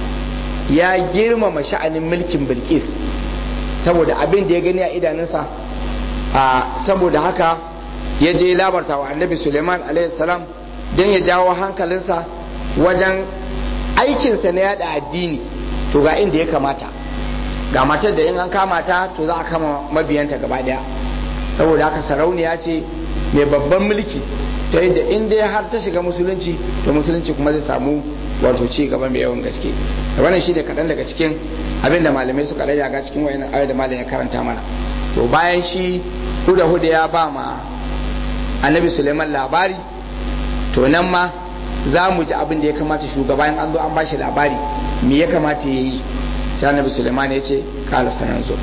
ya girmama sha'anin mulkin bilkis saboda abin da ya gani a idanunsa a saboda haka ya je labarta wa annabi suleiman salam don ya jawo hankalinsa wajen aikinsa na yada addini to ga inda ya kamata ga matar da in an kama ta to za a kama mabiyanta gaba daya saboda haka sarauniya ce mai babban mulki ta yadda in dai har ta shiga musulunci to musulunci kuma zai samu wato ci gaba mai yawan gaske wannan shi ne kaɗan daga cikin abin da malamai suka raya ga cikin wayannan ayoyi da malam ya karanta mana to bayan shi huda huda ya ba ma annabi suleiman labari to nan ma za mu ji abin da ya kamata shugaba in an zo an bashi labari me ya kamata ya yi sai annabi suleiman ya ce kala sanan zo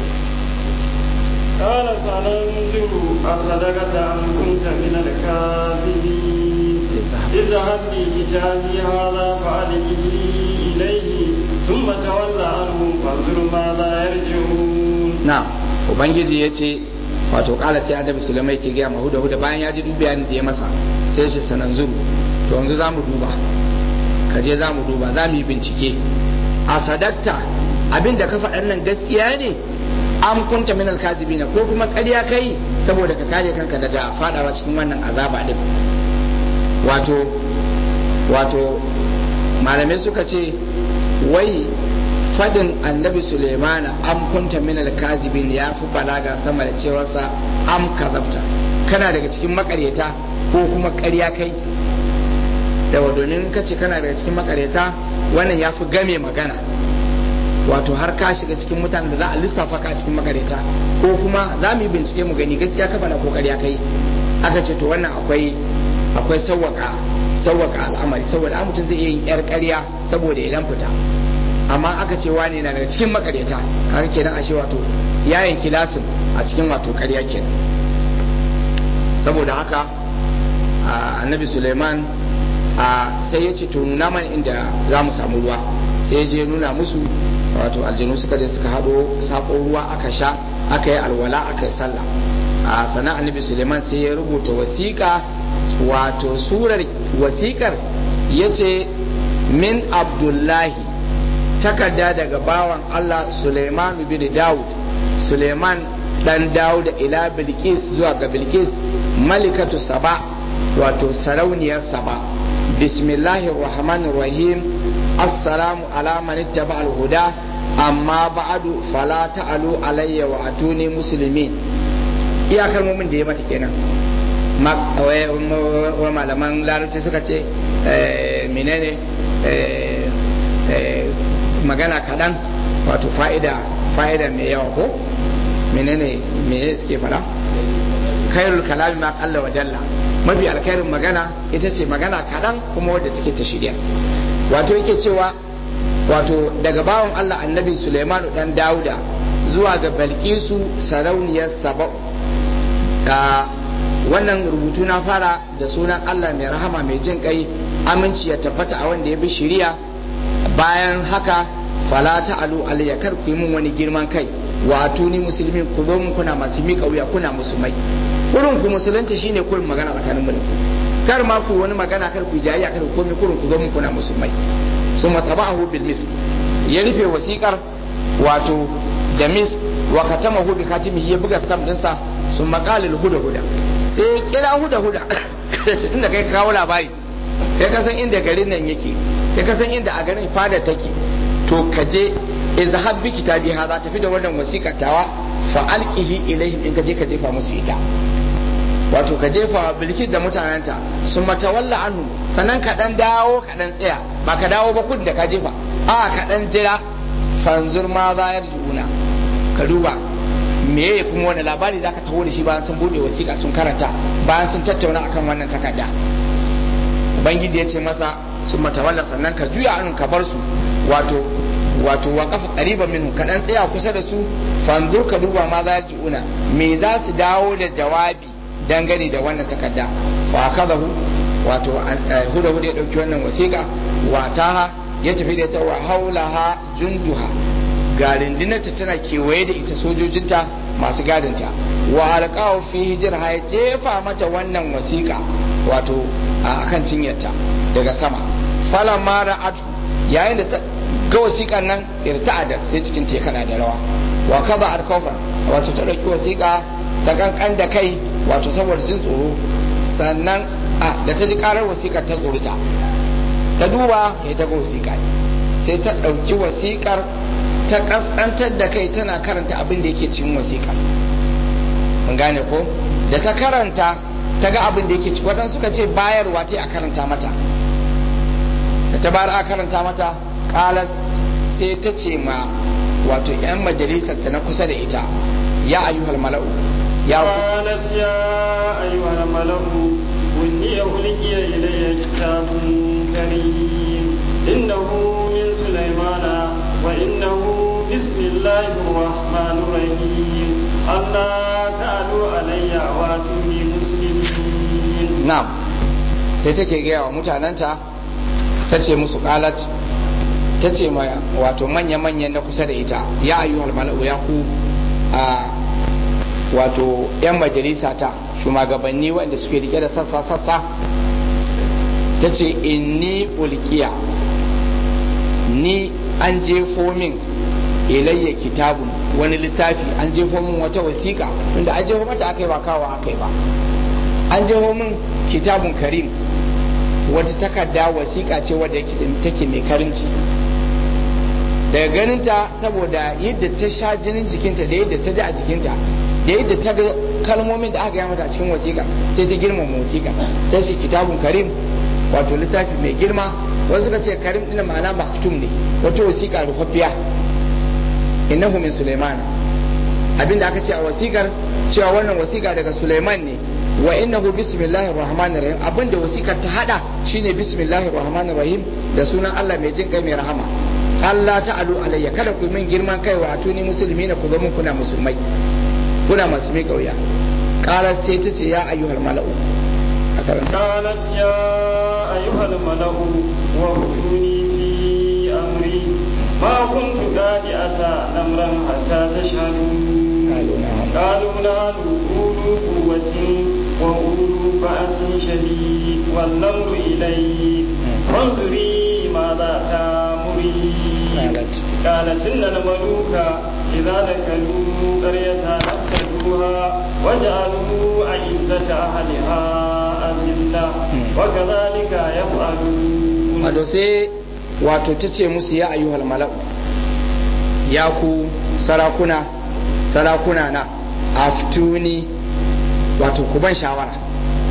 قال سننظر أصدقت أم كنت من الكاذبين اذهب بكتابي هذا فألقه إليه ثم تولى عنهم فانظر ماذا يرجعون نعم ubangiji ya ce wato kala sai annabi sulaiman ke gaya mahuda huda bayan ya ji duk bayanin da ya masa sai shi sanan zuru to yanzu za mu duba ka je za mu duba za mu yi bincike a sadatta abin da ka faɗan nan gaskiya ne an kunta min alkazibina ko kuma ƙarya kai saboda ka kare kanka daga fadawa cikin wannan azaba din wato wato malamai suka ce wai fadin annabi sulemana am kunta min alkazibin ya fi balaga sama da cewarsa am kazabta kana daga cikin makaryata ko kuma ƙarya kai yawa domin ka ce kana daga cikin makaryata wannan ya fi game magana wato har ka shiga cikin mutanen da za a lissafa ka cikin makareta ko kuma za mu yi bincike mu gani gaskiya ka faɗa ko ƙarya kai aka ce to wannan akwai akwai sawwaka sawwaka al'amari saboda an mutum zai iya yin yar ƙarya saboda idan fita amma aka ce wani na daga cikin makareta kaga kenan ashe wato yayin kilasin a cikin wato ƙarya kenan saboda haka annabi suleiman sai ya ce to nuna mana inda za mu samu ruwa sai ya je nuna musu wato aljanu suka je suka haɗo sako ruwa aka sha aka yi alwala aka yi sallah a sana annabi suleiman sai ya rubuta wasiƙa wato surar wasiƙar ya ce min abdullahi takarda daga bawan allah suleiman bin dawud suleiman dan dawud ila bilkis zuwa ga bilkis malikatu saba wato sarauniyar saba bismillahir rahmanir rahim assalamu ala man ittaba al-huda amma ba'du fala ta'alu alayya wa atuni muslimin iya kalmomin da ya mata kenan wa malaman larabci suka ce menene magana kaɗan wato fa'ida fa'ida mai yawa ko menene me suke fara khairul kalami ma qalla wa dalla mafi alkhairin magana ita ce magana kaɗan kuma wadda take ta shirya wato yake cewa wato daga bawan Allah annabi Suleimanu dan Dauda zuwa ga Balkisu sarauniyar Saba'u da wannan rubutu na fara da sunan Allah mai rahama mai jin kai aminci ya tabbata a wanda ya bi shiriya bayan haka fala ta'alu alayya kar ku yi min wani girman kai wa atuni musulmi ku zo mun kuna masu miƙa wuya kuna musulmai kurin ku musulunci shine kurin magana tsakanin mu kar ma ku wani magana kar ku jayayya kar ku komai kurin ku zo mun kuna musulmai summa tabahu bil mis ya rufe wasikar wato da mis wa katamahu bi katimihi ya buga stamp dinsa sun maƙalil huda huda sai kira huda huda tunda kai kawo labari kai ka san inda garin nan yake kai ka san inda a garin fada take to ka je izhab bi kitabi hada tafi da wannan wasiƙar tawa fa alqihi ilaihim in ka je ka jefa musu ita wato ka jefa bilkis da mutanenta sun matawalla anhu sannan ka dan dawo ka dan tsaya ba ka dawo ba kun da ka jefa a ka dan jira fanzur ma za yarjuuna ka duba meye kuma wani labari zaka taho da shi bayan sun bude wasiƙa sun karanta bayan sun tattauna akan wannan takarda ubangiji ya ce masa sun matawalla sannan ka juya anun ka bar su wato wato wa kafa qariban minhu ka dan tsaya kusa da su fanzur ka duba ma za una me za su dawo da jawabi dangane da wannan takarda fa akadahu wato huda huda ya dauki wannan wasiƙa wa taha ya tafi da ta wa haulaha junduha ga rundunarta tana kewaye da ita sojojinta masu gadinta wa alƙawo fi hijir ya jefa mata wannan wasiƙa wato a kan cinyarta daga sama falan mara atu yayin da ga wasiƙan nan irta'adar sai cikin ta kada da rawa wa kaza alkofan wato ta ɗauki wasiƙa ta kankan da kai wato saboda jin tsoro sannan a da ta ji karar wasiƙar ta tsorita ta duba ya ta ga wasiƙa sai ta ɗauki wasiƙar ta kaskantar da kai tana karanta abin da yake cikin wasiƙa mun gane ko da ta karanta ta ga abin da yake ciki waɗansu suka ce bayarwa ta a karanta mata da ta bayar a karanta mata ƙalas sai ta ce ma wato 'yan majalisar ta na kusa da ita ya ayyuhal mala'u ya قالت يا أيها الملأ إني ألقي إلي كتاب كريم إنه من سليمان وإنه بسم الله الرحمن الرحيم ألا تعلوا علي وأتوني مسلمين na'am sai take gaya wa mutanenta ta ce musu qalat ta ce ma wato manya-manyan na kusa da ita ya ayyuhal mala'u ya ku a wato 'yan majalisa ta shugabanni wanda suke rike da sassa-sassa ta ce inni ulkiya ni an jefo min ilayya kitabun wani littafi an jefo min wata wasiƙa inda an jefo mata aka yi ba kawo aka yi ba an jefo min kitabun karim wata takarda wasiƙa ce wadda take mai karimci daga ganinta saboda yadda ta sha jinin jikinta da yadda ta ji a jikinta da yadda ta ga kalmomin da aka yi mata a cikin wasiƙa sai ta girmama wasiƙa ta shi kitabun karim wato littafi mai girma wasu suka ce karim ɗin ma'ana maktum ne wata wasiƙa rufaffiya innahu min sulaiman abinda aka ce a wasiƙar cewa wannan wasiƙa daga sulaiman ne wa innahu bismillahir rahmanir rahim abinda wasiƙar ta hada shine bismillahir rahmanir rahim da sunan Allah mai jin kai mai rahama Allah ta'alu alayya kada ku min girman kai wa atuni musulmi na ku zama kuna musulmai kuna masu mai kauya qalat sai ta ce ya ayyuhal mala'u a karanta قالت يا أيها الملأ وافتوني في أمري ما كنت قادئة أمرا حتى تشهدون قالوا نعم قالوا نحن أولو قوة وأولو بأس شديد والأمر إليك فانظري ماذا تأمرين قالت قالت إن الملوك إذا دخلوا قرية أفسدوها وجعلوا أعزة أهلها أذلة وكذلك يفعلون wato sai wato ta ce musu ya ayyuhal mala'u ya ku sarakuna sarakuna na aftuni wato ku ban shawara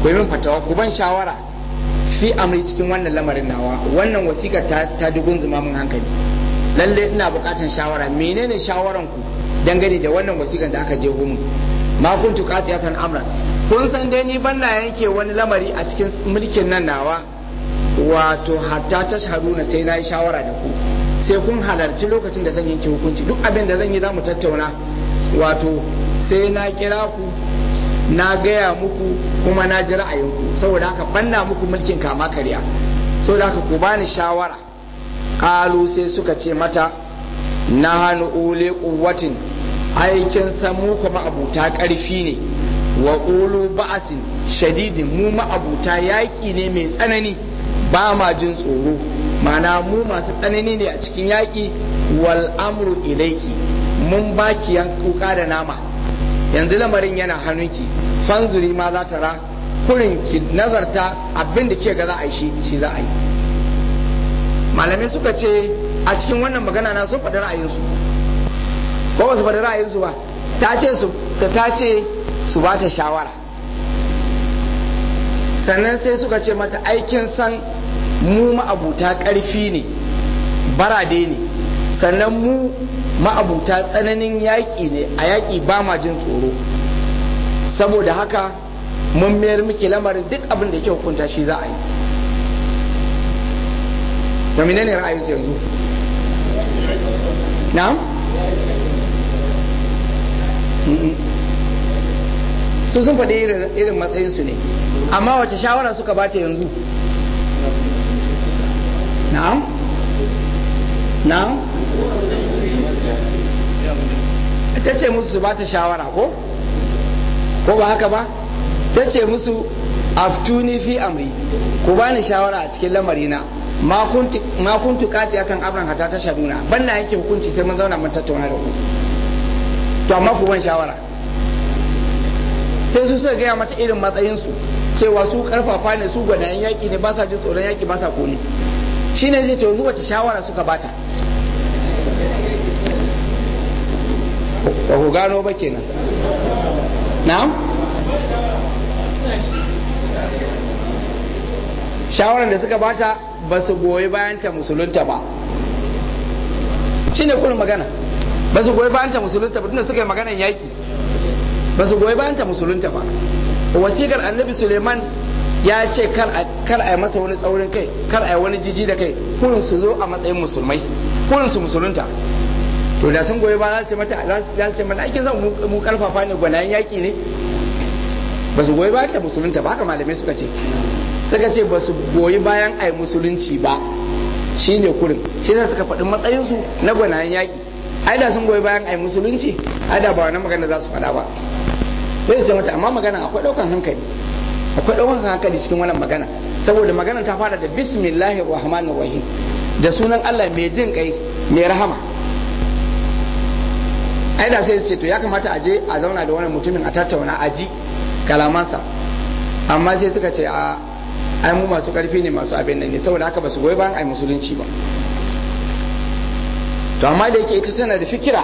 ku yi min fatawa ku ban shawara fi amri cikin wannan lamarin nawa wannan wasiƙar ta ta dugun zuma mun hankali lalle ina buƙatar shawara menene shawaran ku dangane da wannan wasiƙar da aka je mun ma kuntu qatiyatan amran kun san dai ni ban na yanke wani lamari a cikin mulkin nan nawa wato hatta tashhaduna sai na yi shawara da ku sai kun halarci lokacin da zan yanke hukunci duk abin da zan yi za mu tattauna wato sai na kira ku na gaya muku kuma na ji ra'ayinku saboda haka banna muku mulkin kama karya saboda haka ku bani shawara kalu sai suka ce mata na hannu ule kuwatin aikin samu kuma abuta karfi ne wa ulu ba'asin shadidin mu ma'abuta yaƙi ne mai tsanani ba ma jin tsoro mana mu masu tsanani ne a cikin yaƙi wal amru ilaiki mun baki yankuka da nama yanzu lamarin yana hannunki fanzuri ma za ta ra kurin ki nazarta abin da ke ga za a yi shi shi za a yi malamai suka ce a cikin wannan magana na sun faɗi ra'ayinsu ko ba su faɗi ra'ayinsu ba ta ce su ta ce su ba ta shawara sannan sai suka ce mata aikin san mu ma'abuta ƙarfi ne barade ne sannan mu ma'abuta tsananin yaƙi ne a yaƙi ba ma jin tsoro saboda haka mun mayar miki lamarin duk abin da ke hukunta shi za a yi da menene ra'ayinsu yanzu na'am su sun faɗi irin matsayinsu ne amma wace shawara suka bata yanzu na'am na'am ta ce musu su bata shawara ko ko ba haka ba ta ce musu aftuni fi amri ku bani shawara a cikin lamarina ma kuntu kati akan abran hata ta shaduna ban na yanke hukunci sai mun zauna mun tattauna da ku to amma ku ban shawara sai su suka gaya mata irin matsayinsu cewa su karfafa ne su gwanayen yaƙi ne ba sa jin tsoron yaƙi ba sa kone shi ne zai yanzu wace shawara suka bata ba ku gano ba kenan na'am shawarar da suka bata ba su goyi bayan ta musulunta ba shi ne kullum magana ba su goyi bayan ta musulunta ba tunda suka yi maganan yaƙi ba su goyi bayan ta musulunta ba wasikar annabi suleiman ya ce kar a yi masa wani tsaurin kai kar a yi wani jiji da kai kurin su zo a matsayin musulmai kurin su musulunta to da sun goyi ba za su mata za su ce mata aikin zan mu karfafa ne gwanayen yaƙi ne ba su goyi bayan ta musulunta ba haka malamai suka ce suka ce ba su goyi bayan a yi musulunci ba shi ne kurin shi ne suka faɗi matsayinsu na gwanayen yaƙi ai da sun goyi bayan a yi musulunci ai da ba wani magana za su faɗa ba zai ce mata amma magana akwai ɗaukan hankali akwai ɗaukan hankali cikin wannan magana saboda magana ta fara da bismillahir rahmanir rahim da sunan Allah mai jin kai mai rahama ai da sai ce to ya kamata a je a zauna da wani mutumin a tattauna a ji kalamansa amma sai suka ce a ai mu masu karfi ne masu abin nan ne saboda haka ba su goyi bayan ai musulunci ba to amma da yake ita tana da fikira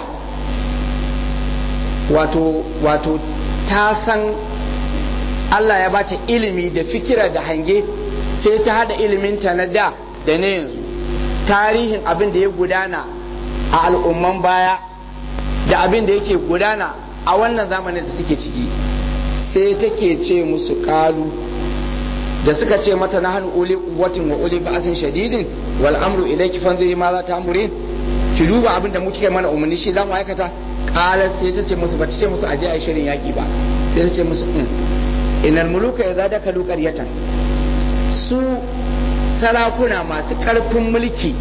wato wato ta san Allah ya bata ilimi da fikira da hange sai ta hada iliminta na da da na yanzu tarihin abin da ya gudana a al'umman baya da abin da yake gudana a wannan zamanin da suke ciki sai take ce musu kalu da suka ce mata na hannu uli kuwatin wa uli ba'asin shadidin wal amru ilayki fanzuri ma za ta amurin ki duba abin da muke mana umarni shi za mu aikata kala sai ta ce musu ba ta ce musu aje a shirin yaki ba sai ta ce musu inal muluka idza dakalu qaryatan su sarakuna masu karfin mulki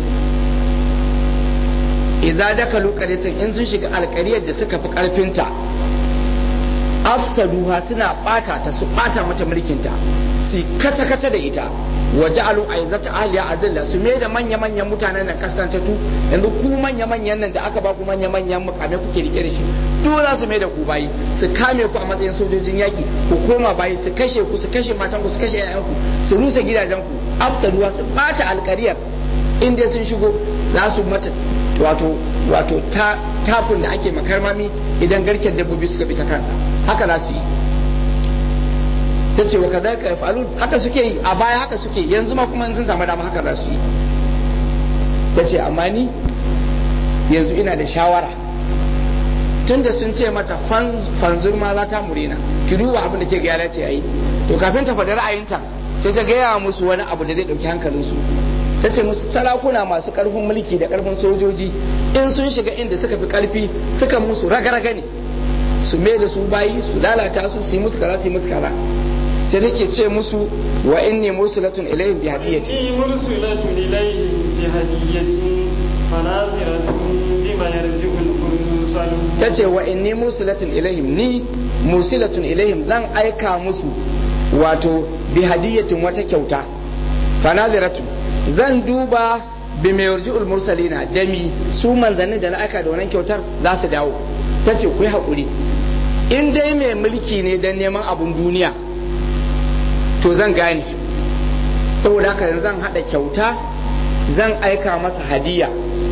idza dakalu qaryatan in sun shiga alƙaryar da suka fi karfinta afsaduha suna bata ta su bata mata mulkinta su kace kace da ita wa ja'alu aizata ahliya azilla su me da manya manyan mutanen nan kaskantattu yanzu ku manya manyan nan da aka ba ku manya manyan mukame kuke rike da shi duk za su me da ku bayi su kame ku a matsayin sojojin yaki ku koma bayi su kashe ku su kashe matan ku su kashe ƴaƴan ku su rusa gidajen ku afsaduha su bata alƙariyar inda sun shigo za su mata wato wato ta takun da ake makarmami idan garken dabbobi suka bi ta kansa haka za su yi ta ce wa kadaka yaf'alun haka suke yi a baya haka suke yanzu ma kuma sun samu dama haka za su yi ta ce amma ni yanzu ina da shawara tunda sun ce mata fanzur ma za ta murina ki duba abin da ke ga ce ayi to kafin ta faɗi ra'ayinta sai ta gaya musu wani abu da zai ɗauki hankalinsu ta ce musu sarakuna masu ƙarfin mulki da ƙarfin sojoji in sun shiga inda suka fi ƙarfi suka musu raga-raga ne su mai da su bayi su lalata su su yi musu kaza su yi musu kaza sai take ce musu wa inni mursulatun ilayhim bi hadiyati إني مرسلة إليهم بهدية فناظرة بما يرجع المرسلون tace wa inni mursilatun ilaihim ni mursilatun ilaihim zan aika musu wato bi hadiyatin wata kyauta fanaziratu zan duba bi mai yarji'ul mursalina da mi su manzannin da na aika da wannan kyautar za su dawo tace ku yi haƙuri in dai mai mulki ne don neman abun duniya to zan gane saboda haka yanzu zan haɗa kyauta zan aika masa hadiya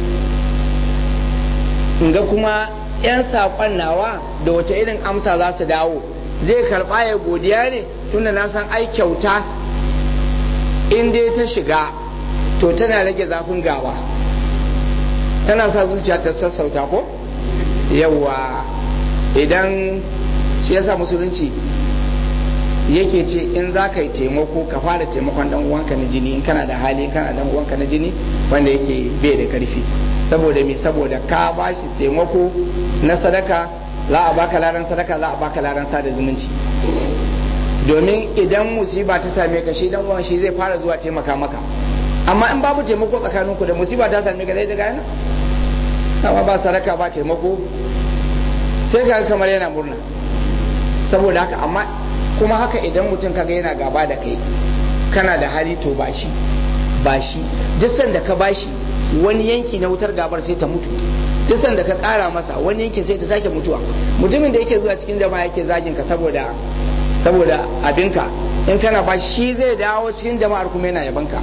in ga kuma 'yan saƙon nawa da wace irin amsa za su dawo zai karɓa ya godiya ne tunda na san ai kyauta in dai ta shiga to tana rage zafin gaba tana sa zuciya ta sassauta ko yawa idan shi yasa musulunci yake ce in za ka yi taimako ka fara taimakon dan uwanka na jini in kana da hali kana dan uwanka na jini wanda yake bai da karfi saboda me saboda ka ba shi taimako na sadaka za a baka laran sadaka za a baka laran sada zumunci domin idan musiba ta same ka shi dan uwan shi zai fara zuwa taimaka maka amma in babu taimako tsakaninku da musiba ta same ka zai ji gane amma ba sadaka ba taimako sai ka kamar yana murna saboda haka amma kuma haka idan mutum kaga yana gaba da kai kana da hali to ba shi ba shi duk sanda ka bashi wani yanki na wutar gabar sai ta mutu duk sanda ka kara masa wani yankin sai ta sake mutuwa mutumin da yake zuwa cikin jama'a yake zagin ka saboda saboda abinka in kana ba shi zai dawo cikin jama'ar kuma yana yabanka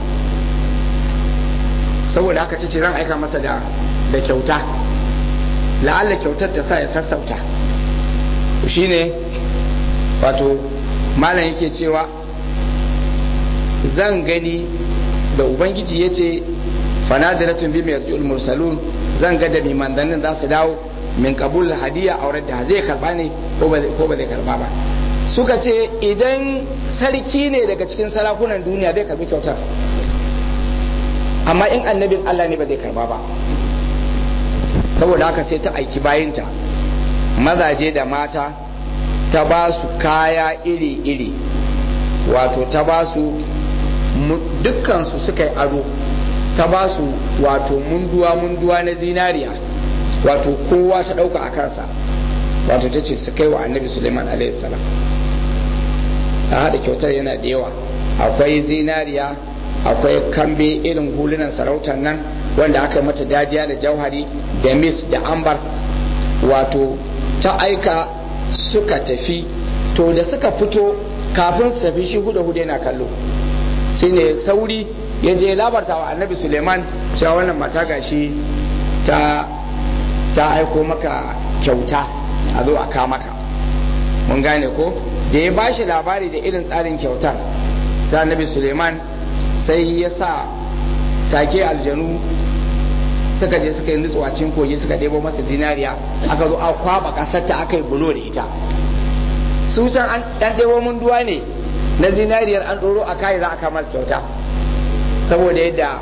saboda haka ce ran aika masa da da kyauta la'alla kyautar ta sa ya sassauta shine wato malam yake cewa zan gani da ubangiji ya ce fanadiratun bi mai mursalun zan ga da manzannin za su dawo min kabul hadiya aurar da zai karba ne ko ba zai karba ba suka ce idan sarki ne daga cikin sarakunan duniya zai karbi kyautar amma in annabin Allah ne ba zai karba ba saboda haka sai ta aiki bayinta mazaje da mata ta ba su kaya iri-iri wato ta ba su dukkansu suka yi ado ta ba su wato munduwa-munduwa na zinariya wato kowa ta ɗauka a kansa wato ta ce su kai wa annabi suleiman salam ta haɗa kyautar yana da yawa akwai zinariya akwai kambe irin hulunan sarautar nan wanda aka mata dajiya da jauhari da mis da ambar wato ta aika suka tafi to da suka fito kafin su tafi shi huda huda yana kallo sai ne sauri ya je labarta wa annabi suleiman cewa wannan mata gashi ta ta aiko maka kyauta a zo a ka maka mun gane ko da ya bashi labari da irin tsarin kyautar sai annabi suleiman sai ya sa take aljanu suka je suka yi nutsuwa cikin kogi suka ɗebo masa zinariya aka zo a kwaba ƙasar ta aka yi bulo da ita su can an ɗan ɗebo mun duwa ne na zinariyar an ɗoro a kayi za a kama su kyauta saboda yadda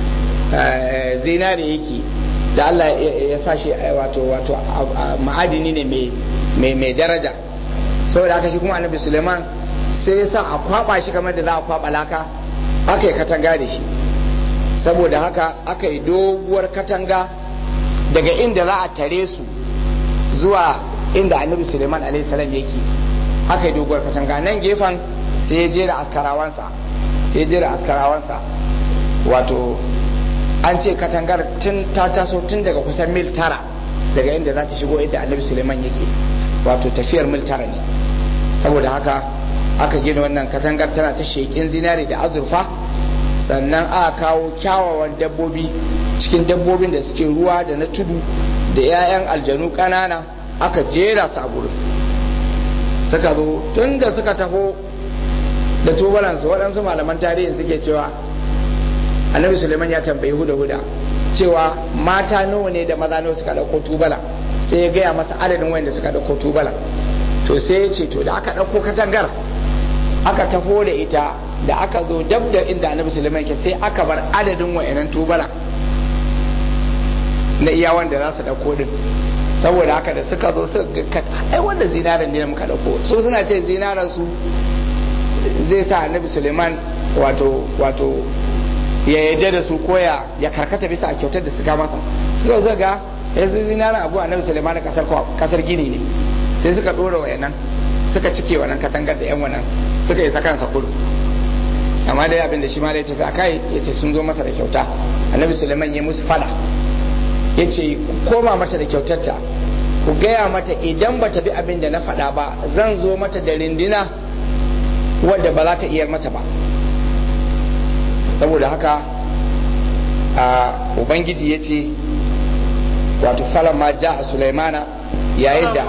zinari yake da Allah ya sa shi wato wato ma'adini ne mai daraja saboda haka shi kuma annabi suleiman sai ya sa a kwaba shi kamar da za a kwaba laka aka yi katanga da shi saboda haka aka yi doguwar katanga daga inda za a tare su zuwa inda annabi suleiman alaihissalam yake aka yi doguwar katanga nan gefen sai ya jera askarawansa sai ya jera askarawansa wato an ce katangar tun ta taso tun daga kusan mil tara daga inda za ta shigo inda annabi suleiman yake wato tafiyar mil tara ne saboda haka aka gina wannan katangar tana ta shekin zinare da azurfa sannan aka kawo kyawawan dabbobi cikin dabbobin da suke ruwa da na tudu da 'ya'yan aljanu ƙanana aka jera su a gurin suka zo tun da suka taho da tubalansu waɗansu malaman tarihi suke cewa annabi suleiman ya tambayi huda huda cewa mata nawa ne da maza nawa suka ɗauko tubala sai ya gaya masa adadin wanda suka ɗauko tubala to sai ya ce to da aka ɗauko katangar aka tafo da ita da aka zo dab da inda annabi suleiman ke sai aka bar adadin wa'annan tubala na iya wanda za su ɗauko din saboda haka da suka zo suka ga ai wanda zinaran ne muka ɗauko su suna ce zinaran su zai sa annabi suleiman wato wato ya yadda da su koya ya karkata bisa a kyautar da suka masa suka zo ga ya su zinaran abu annabi suleiman kasar kasar gini ne sai suka ɗora wayannan suka cike wannan katangar da yan wannan suka yi sakansa kudu amma dai abin da shi ma da ya tafi a kai ya ce sun zo masa da kyauta annabi suleiman ya musu fada ya ce koma mata da kyautarta ku gaya mata idan ba ta bi abin da na faɗa ba zan zo mata da rindina wadda ba za ta iya mata ba saboda haka a ubangiji ya ce wato falon ma ja a sulaimana yayin da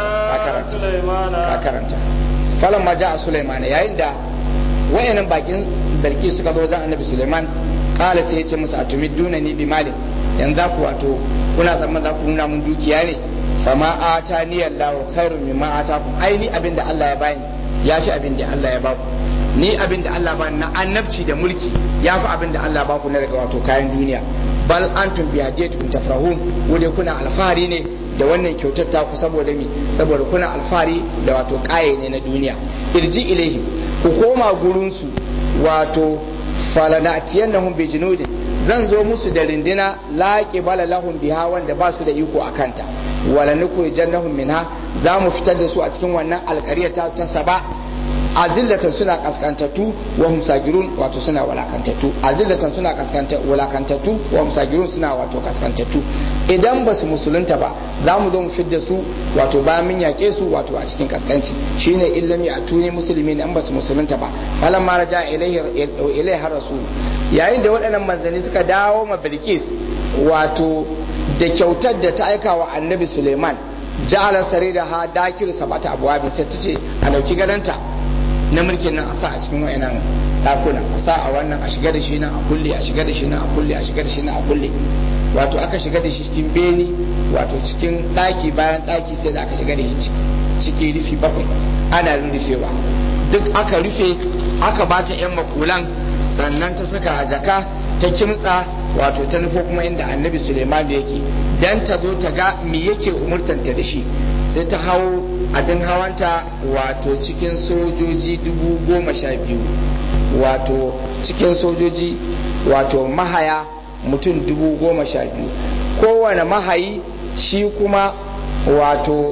ka karanta falon ma ja a sulaimana yayin da wayannan bakin dalki suka zo wajen annabi suleiman kala sai ya ce musu atumi duna ni bi malin yanzu ku wato kuna tsamman za ku nuna mun dukiya ne fama ata ni Allahu khairun mimma atakum ai ni abin da Allah ya bani ya fi abin da Allah ya baku ni abin da Allah bani na annabci da mulki ya fi abin da Allah baku na daga wato kayan duniya bal antum bi hadiyatukum tafrahun wanda kuna alfahari ne da wannan kyautar ta ku saboda mi saboda kuna alfahari da wato kaye ne na duniya irji ilaihim ku koma gurin su wato falanatiyannahum bi junudin zan zo musu da rindina laƙi bala lahum biha wanda ba su da iko a kanta wala nukuri jannahum minha za mu fitar da su a cikin wannan alƙarya ta ta saba azillatan suna kaskantattu wa hum sagirun wato suna walakantattu azillatan suna kaskanta walakantattu wa hum sagirun suna wato kaskantattu idan ba su musulunta ba za mu zo mu fidda su wato bayan mun yaƙe su wato a cikin kaskanci shine illami a tuni musulmi in ba su musulunta ba falan ma raja ilaihi rasul yayin da waɗannan manzanni suka dawo ma bilkis wato da kyautar da ta aika wa annabi suleiman ja'ala sarida ha dakiru sabata abwabin sai ta ce a dauki gadanta na mulkin nan a sa a cikin wayannan dakuna a sa a wannan a shiga da shi nan a kulle a shiga da shi nan a kulle a shiga da shi nan a kulle wato aka shiga da shi cikin beni wato cikin daki bayan daki sai da aka shiga da shi ciki rufi bakwai ana rufewa duk aka rufe aka bata yan makulan sannan ta saka a jaka ta kimtsa wato ta nufo kuma inda annabi suleiman yake dan ta zo ta ga me yake umurtanta da shi sai ta hau abin hawanta wato cikin sojoji dubu goma sha biyu wato cikin sojoji wato mahaya mutum dubu goma sha biyu kowane mahayi shi kuma wato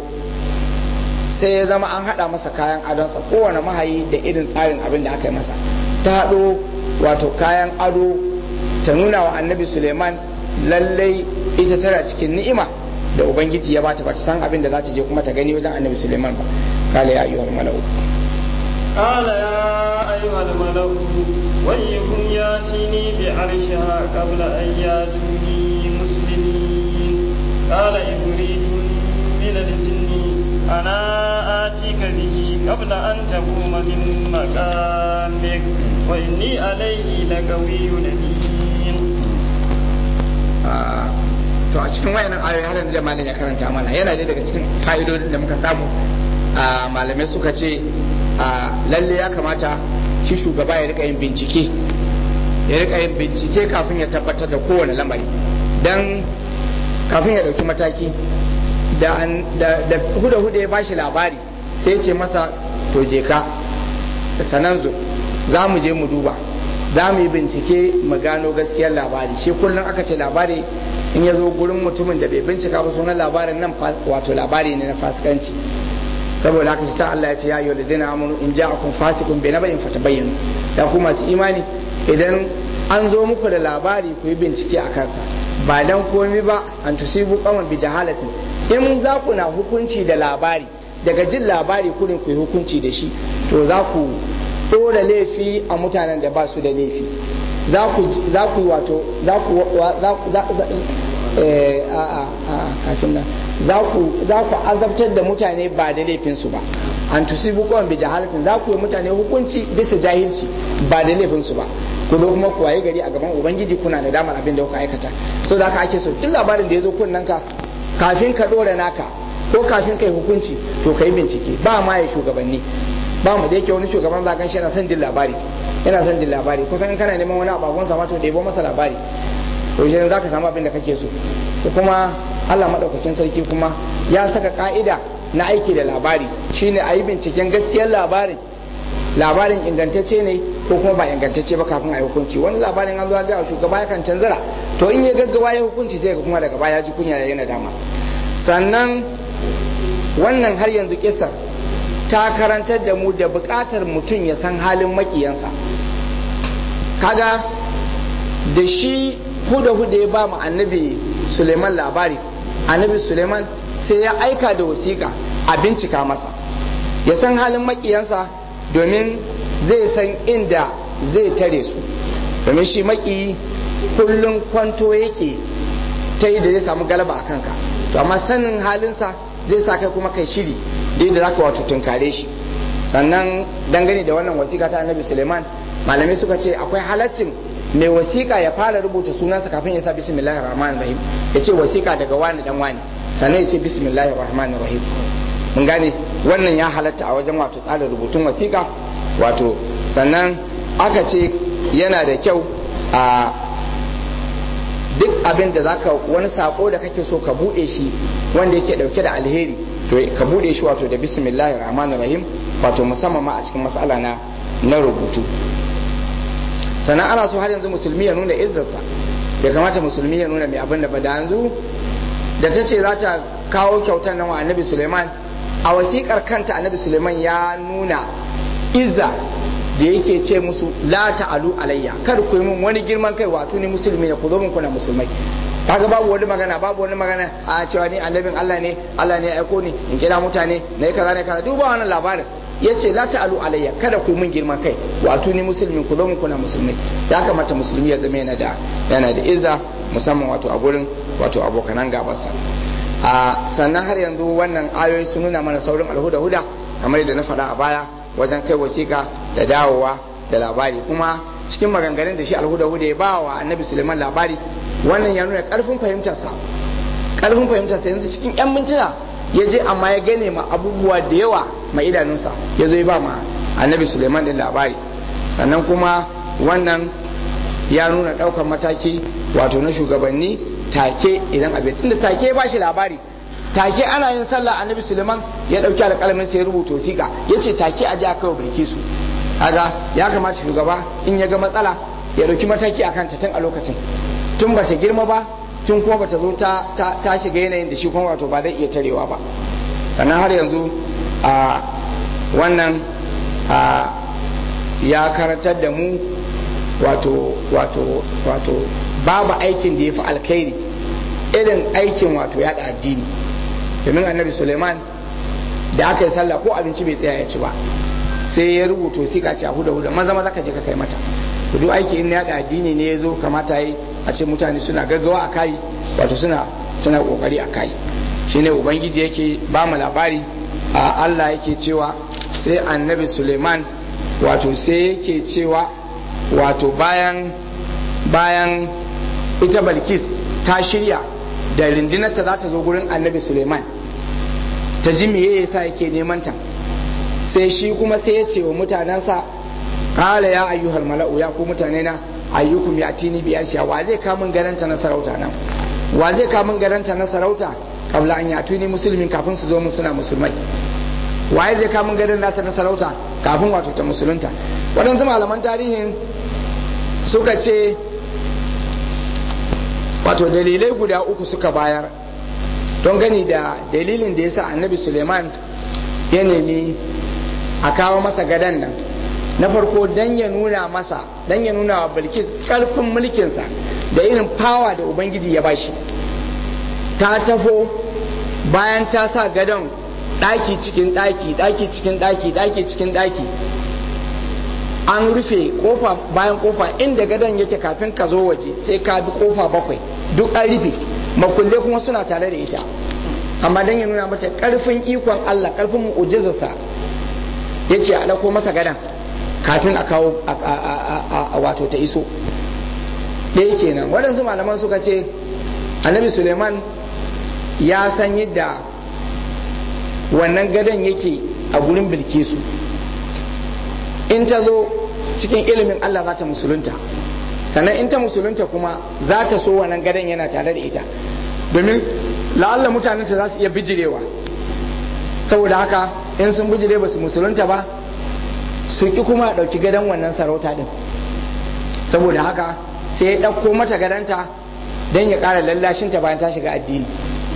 sai ya zama an hada masa kayan adonsa kowane mahayi da irin tsarin abin da aka yi masa ta haɗo wato kayan ado ta nuna wa annabi suleiman lallai ita tana cikin ni'ima da ubangiji ya bata bata san abin da za ta je kuma ta gani wajen annabi suleiman ba kala ya ayyuhal mala'u قال يا أيها الملأ ويكم ياتيني بعرشها قبل أن ياتوني مسلمين قال إبريد من الجن أنا آتيك به قبل أن تقوم من مقامك وإني عليه لقوي أمين to a cikin wayannan ayoyi har yanzu da malam ya karanta mana yana da daga cikin fa'idodin da muka samu a malamai suka ce a lalle ya kamata shi shugaba ya rika yin bincike ya rika yin bincike kafin ya tabbatar da kowane lamari dan kafin ya dauki mataki da da huda huda ya bashi labari sai ya ce masa to je ka sananzo za mu je mu duba za mu yi bincike mu gano gaskiyar labari shi kullum aka ce labari in ya zo gurin mutumin da bai bincika ba sunan labarin nan wato labari ne na fasikanci saboda haka shi sa Allah ya ce ya ayyuhal ladina amanu in ja'akum fasiqun bi naba'in fatabayyanu da ku masu imani idan an zo muku da labari ku yi bincike a kansa ba dan komai ba an tusibu qawman bi jahalatin in za ku na hukunci da labari daga jin labari kurin ku yi hukunci da shi to za ku ɗora laifi a mutanen da ba su da laifi za ku yi wato za ku a a kafin nan za ku za ku azabtar da mutane ba da laifin su ba an tusibu qawman bi jahalatin za ku yi mutane hukunci bisa jahilci ba da laifin su ba ku zo kuma ku waye gari a gaban ubangiji kuna da damar abin da kuka aikata so da haka ake so duk labarin da ya zo kunnen ka kafin ka dora naka ko kafin kai hukunci to kai bincike ba ma ya shugabanni ba mu da yake wani shugaban za kan shi yana son jin labari yana son jin labari kusan in kana neman wani abagon sa to ɗebo masa labari to shi za ka samu abin da kake so ko kuma Allah madaukakin sarki kuma ya saka ka'ida na aiki da labari shine a yi binciken gaskiyar labarin labarin ingantacce ne ko kuma ba ingantacce ba kafin a yi hukunci wani labarin an zo ga shugaba yakan canzara to in ya gaggawa ya hukunci sai ga kuma daga baya ji kunya da yana dama sannan wannan har yanzu kisar ta karantar da mu da bukatar mutum ya san halin makiyansa kaga da shi huda huda ya ba mu annabi suleiman labari annabi suleiman sai ya aika da wasiƙa a bincika masa ya san halin makiyansa domin zai san inda zai tare su domin shi maki kullum kwanto yake ta yi da zai samu galaba a kanka to amma sanin halinsa zai sa kai kuma kai shiri da yadda zaka wato tunkare shi sannan dangane da wannan wasiƙa ta annabi suleiman malamai suka ce akwai halaccin mai wasiƙa ya fara rubuta sunansa kafin ya sa bismillahir rahmanir rahim ya ce wasiƙa daga wani dan wani sannan ya ce bismillahir rahmanir rahim mun gane wannan ya halatta a wajen wato tsarin rubutun wasiƙa wato sannan aka ce yana da kyau a duk abin da zaka wani sako da kake so ka bude shi wanda yake dauke da alheri to ka bude shi wato da bismillahir rahmanir rahim wato musamman ma a cikin mas'ala na na rubutu sannan ana so har yanzu musulmi ya nuna izzarsa bai kamata musulmi ya nuna mai abin da ba da yanzu da ta ce za ta kawo kyautar nan wa annabi suleiman a wasiƙar kanta annabi suleiman ya nuna izza da yake ce musu la ta'alu alayya kar ku yi min wani girman kai wato ni musulmi ne ku zo min kuna musulmai kaga babu wani magana babu wani magana a cewa ni annabin Allah ne Allah ne ya aiko ni in kira mutane na yi kaza ne kaza duk ba wannan labarin yace la ta'alu alayya kada ku yi min girman kai wato ni musulmi ku zo min kuna musulmai ya kamata musulmi ya zama yana da yana da izza musamman wato a gurin wato abokanan gabarsa a sannan har yanzu wannan ayoyi sun nuna mana saurin alhuda huda kamar yadda na faɗa a baya wajen kai wasiƙa da dawowa da labari kuma cikin maganganun da shi alhuda huda ya ba wa annabi suleiman labari wannan ya nuna ƙarfin fahimtarsa ƙarfin fahimtarsa yanzu cikin 'yan mintuna ya je amma ya gane ma abubuwa da yawa ma idanunsa ya zo ya ba ma annabi suleiman din labari sannan kuma wannan ya nuna ɗaukar mataki wato na shugabanni take idan abin tunda take ba shi labari take ana yin sallah annabi suleiman ya dauki alƙalamin sai ya rubuta wasiƙa ya ce take a ji aka bilki su kaga ya kamata shugaba in ya ga matsala ya dauki mataki a kanta tun a lokacin tun ba ta girma ba tun kuma ba ta zo ta shiga yanayin da shi kuma wato ba zai iya tarewa ba sannan har yanzu a wannan a ya karantar da mu wato wato wato babu aikin da ya fi alkhairi irin aikin wato yada addini domin annabi suleiman da aka yi sallah ko abinci bai tsaya ya ci ba sai ya rubuta wasiƙa ce a huda huda maza maza ka je ka kai mata duk aiki in yada addini ne ya zo kamata yi a ce mutane suna gaggawa a kai wato suna suna kokari a kai shine ubangiji yake ba mu labari a Allah yake cewa sai annabi suleiman wato sai yake cewa wato bayan bayan ita balkis ta shirya da rindinarta za ta zo gurin annabi suleiman ta ji meye yasa yake neman ta sai shi kuma sai ya ce wa mutanensa kala ya ayyuhal mala'u ya ku mutane na ayyukum ya tini biya shi wa zai kamun garanta na sarauta nan wa zai kamun garanta na sarauta kabla an yatuni musulmin kafin su zo mun suna musulmai waye zai kamun garin nata na sarauta kafin wato ta musulunta waɗansu malaman tarihin suka ce wato dalilai guda uku suka bayar don gani da dalilin da ya sa annabi suleiman ya nemi a kawo masa gadan nan na farko dan ya nuna masa dan ya nuna wa bilkis karfin mulkinsa da irin fawa da ubangiji ya bashi ta tafo bayan ta sa gadon ɗaki cikin ɗaki ɗaki cikin ɗaki ɗaki cikin ɗaki an rufe kofa bayan kofa inda gadon yake kafin ka zo waje sai ka bi kofa bakwai duk an rufe makulle kuma suna tare da ita amma dan ya nuna mata karfin ikon Allah karfin mu'jizarsa yace a dauko masa gadan kafin a kawo a wato ta iso ɗaya kenan waɗansu malaman suka ce annabi suleiman ya san yadda wannan gadon yake a gurin bilkisu in ta zo cikin ilimin allah za ta musulunta sannan in ta musulunta kuma za ta so wannan gadon yana tare da ita domin la'alla mutanenta za su iya bijirewa saboda haka in sun bijire ba su musulunta ba su ki kuma ɗauki gadon wannan sarauta ɗin saboda haka sai ya ɗauko mata gadanta don ya ƙara lallashinta bayan ta shiga addini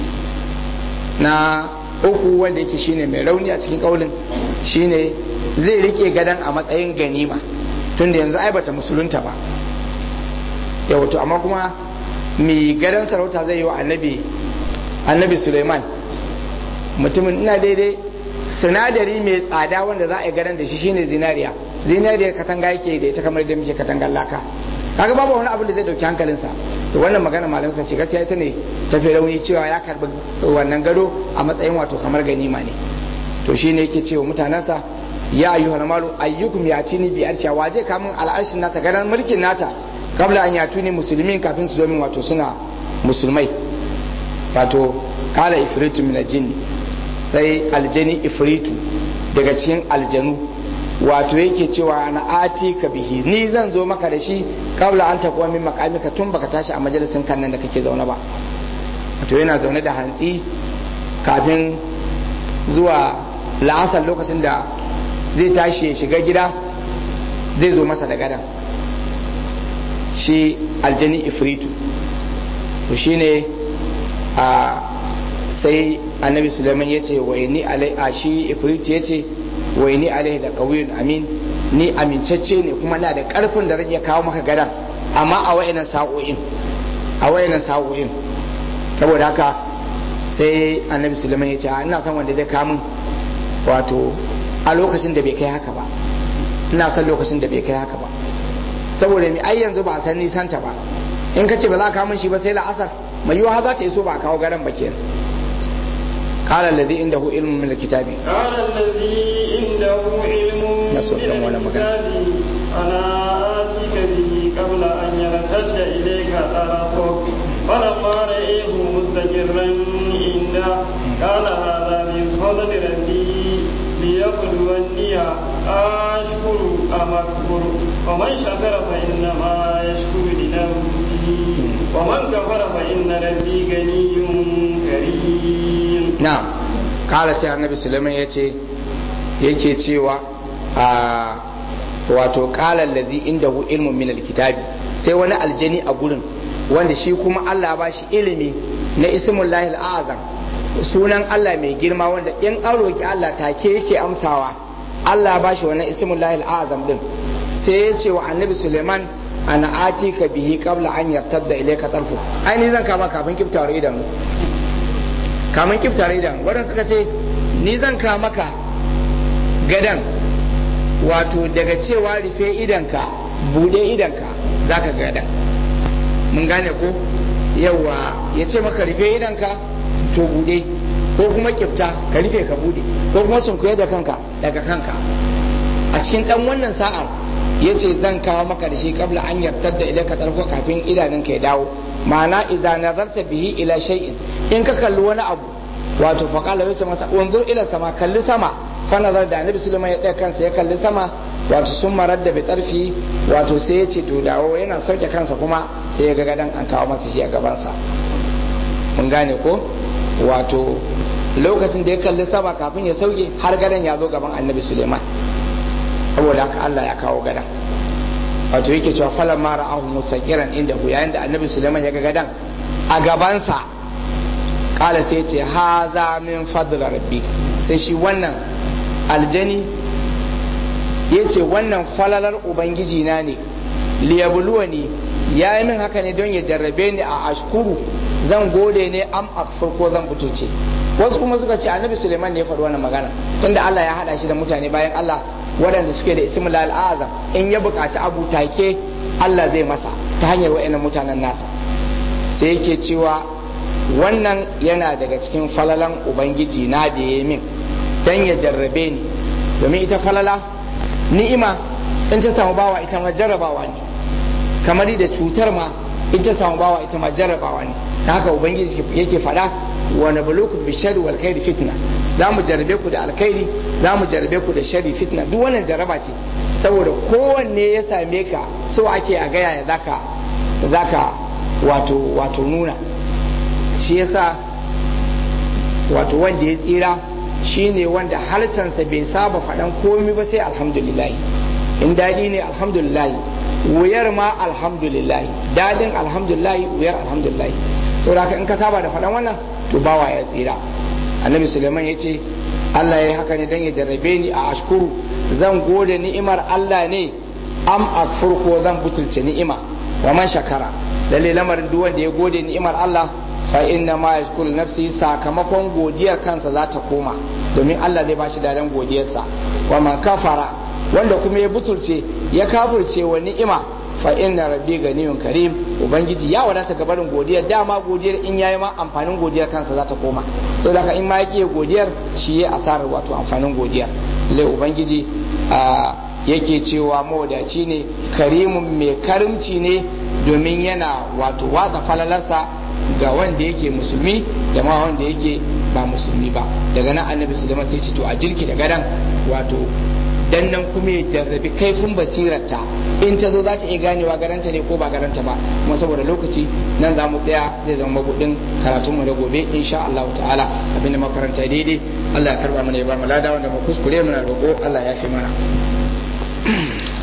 na uku wanda yake shine mai rauni a cikin ƙaunin shine zai rike gadon a matsayin ganima tunda yanzu ai bata musulunta ba yau to amma kuma mai gadon sarauta zai yi wa annabi annabi suleiman mutumin ina daidai sinadari mai tsada wanda za a yi gadon da shi shine zinariya zinariya katanga yake da ita kamar da muke katangar laka kaga babu wani abu da zai dauki hankalinsa to wannan magana malam sa ce gaskiya ita ne ta fi rauni cewa ya karbi wannan gado a matsayin wato kamar ganima ne to shine yake cewa mutanensa ya ayyuhal malu ayyukum yatini bi arsha wa zai kamun al'arshin nata garan mulkin nata kabla an yatuni musulmin kafin su zo min wato suna musulmai wato kala ifritu min aljinni sai aljani ifritu daga cikin aljanu wato yake cewa na ati ka bihi ni zan zo maka da shi kabla an takuwa min makamika tun baka tashi a majalisin kan nan da kake zaune ba wato yana zaune da hantsi kafin zuwa la'asar lokacin da zai tashi ya shiga gida zai zo masa da gadan shi aljani ifritu to shine a sai annabi suleiman ya ce wai ni alai a shi ifritu ya ce wai ni alai da kawiyun amin ni amincacce ne kuma na da karfin da zai kawo maka gadan amma a wayannan sa'o'in a wayannan sa'o'in saboda haka sai annabi suleiman ya ce ina son wanda zai kamun wato a lokacin da bai kai haka ba ina son lokacin da bai kai haka ba saboda mai ai yanzu ba a san nisanta ba in ka ce ba za ka kamun shi ba sai la'asar mai yiwa za ta iso ba a kawo garan ba kenan قال الذي عنده علم من الكتاب قال الذي عنده علم من نسوق دم ولا مكان. الكتاب أنا آتيك به قبل أن يرتد إليك طرفك فلما رأيه مستقرا عنده قال هذا من فضل ربي ليبلوني أشكر أم أكفر ومن شكر فإنما يشكر لنفسه ومن كفر فإن ربي غني كريم na'am kala sai annabi suleiman ya ce yake cewa a wato kala lazi inda hu ilmun min alkitabi sai wani aljani a gurin wanda shi kuma Allah ba shi ilimi na ismullahi azam sunan Allah mai girma wanda in an roki Allah take yake amsawa Allah ba shi wannan ismullahi azam din sai ya ce wa annabi suleiman ana atika bihi qabla an yartadda ilayka tarfu ai ni zan kama kafin kiftawar idanu kamun kiftare idan waɗanda suka ce ni zan ka maka gadan wato daga cewa rufe idanka bude idanka za ka gadan mun gane ko yawa ya ce maka rufe idanka to bude ko kuma kifta ka rufe ka bude ko kuma sunkuye da kanka daga kanka a cikin dan wannan sa'ar ya ce zan kawo maka da shi kabla an yartar da ilaka tarko kafin idanunka ya dawo ma'ana idza nazarta bihi ila shay'in in ka kalli wani abu wato faqala yusa masa unzur ila sama kalli sama fa nazar da annabi sulaiman ya ɗaya kansa ya kalli sama wato sun marar da bitarfi wato sai ya ce to dawo yana sauke kansa kuma sai ya ga gadan an kawo masa shi a gabansa mun gane ko wato lokacin da ya kalli sama kafin ya sauke har gadan ya zo gaban annabi suleiman saboda haka Allah ya kawo gadan wato yake cewa falan mara ahu musakiran inda hu yayin da annabi suleiman ya ga gadan a gabansa kala sai ce haza min fadl rabbi sai shi wannan aljani ya ce wannan falalar ubangiji na ne liyabluwa ne ya yi min haka ne don ya jarrabe ni a ashkuru zan gode ne am akfur ko zan butulce wasu kuma suka ce annabi suleiman ne ya faɗi wannan magana tunda Allah ya haɗa shi da mutane bayan Allah waɗanda suke da ismul al'azam in ya buƙaci abu take Allah zai masa ta hanyar wa'annan mutanen nasa sai yake cewa wannan yana daga cikin falalan ubangiji na da ya min dan ya jarrabe ni domin ita falala ni'ima in ta samu bawa ita ma jarrabawa ne kamar da cutar ma in ta samu bawa ita ma jarrabawa ne ta haka ubangiji yake faɗa wa nabluukum bi sharri wal khairi fitna za mu jarrabe ku da alkhairi za mu jarrabe ku da sharri fitna duk wannan jarraba ce saboda kowanne ya same ka so ake a gaya ya zaka zaka wato wato nuna shi yasa wato wanda ya tsira shine wanda harcansa bai saba faɗan komai ba sai alhamdulillah in daɗi ne alhamdulillah wuyar ma alhamdulillah daɗin alhamdulillah wuyar alhamdulillah saboda haka in ka saba da faɗan wannan to bawa ya tsira annabi suleiman ya ce allah ya yi haka ne don ya jarrabe ni a ashkuru zan gode ni'imar allah ne am akfur ko zan butulce ni'ima wa man shakara lalle lamarin duk wanda ya gode ni'imar allah fa inna ma yashkuru nafsi sakamakon godiyar kansa za ta koma domin allah zai bashi dadan godiyarsa wa man kafara wanda kuma ya butulce ya kafirce wa ni'ima fa inna rabbi ganiyun karim ubangiji ya wadata ga barin godiyar dama godiyar in yayi ma amfanin godiyar kansa za ta koma saboda in ma ya kiye godiyar shi ya asarar wato amfanin godiyar lai ubangiji yake cewa mawadaci ne karimun mai karimci ne domin yana wato watsa falalarsa ga wanda yake musulmi da ma wanda yake ba musulmi ba daga nan annabi sulaiman sai ce to a jirki da gadan wato dan nan kuma ya jarrabi kaifin basirarta in ta zo za ta iya ganewa garanta ne ko ba garanta ba kuma saboda lokaci nan za mu tsaya zai zama mabudin karatun mu da gobe insha Allah ta'ala abinda makaranta daidai Allah ya karba mana ya ba mu lada wanda mu kuskure muna roƙo Allah ya fi mana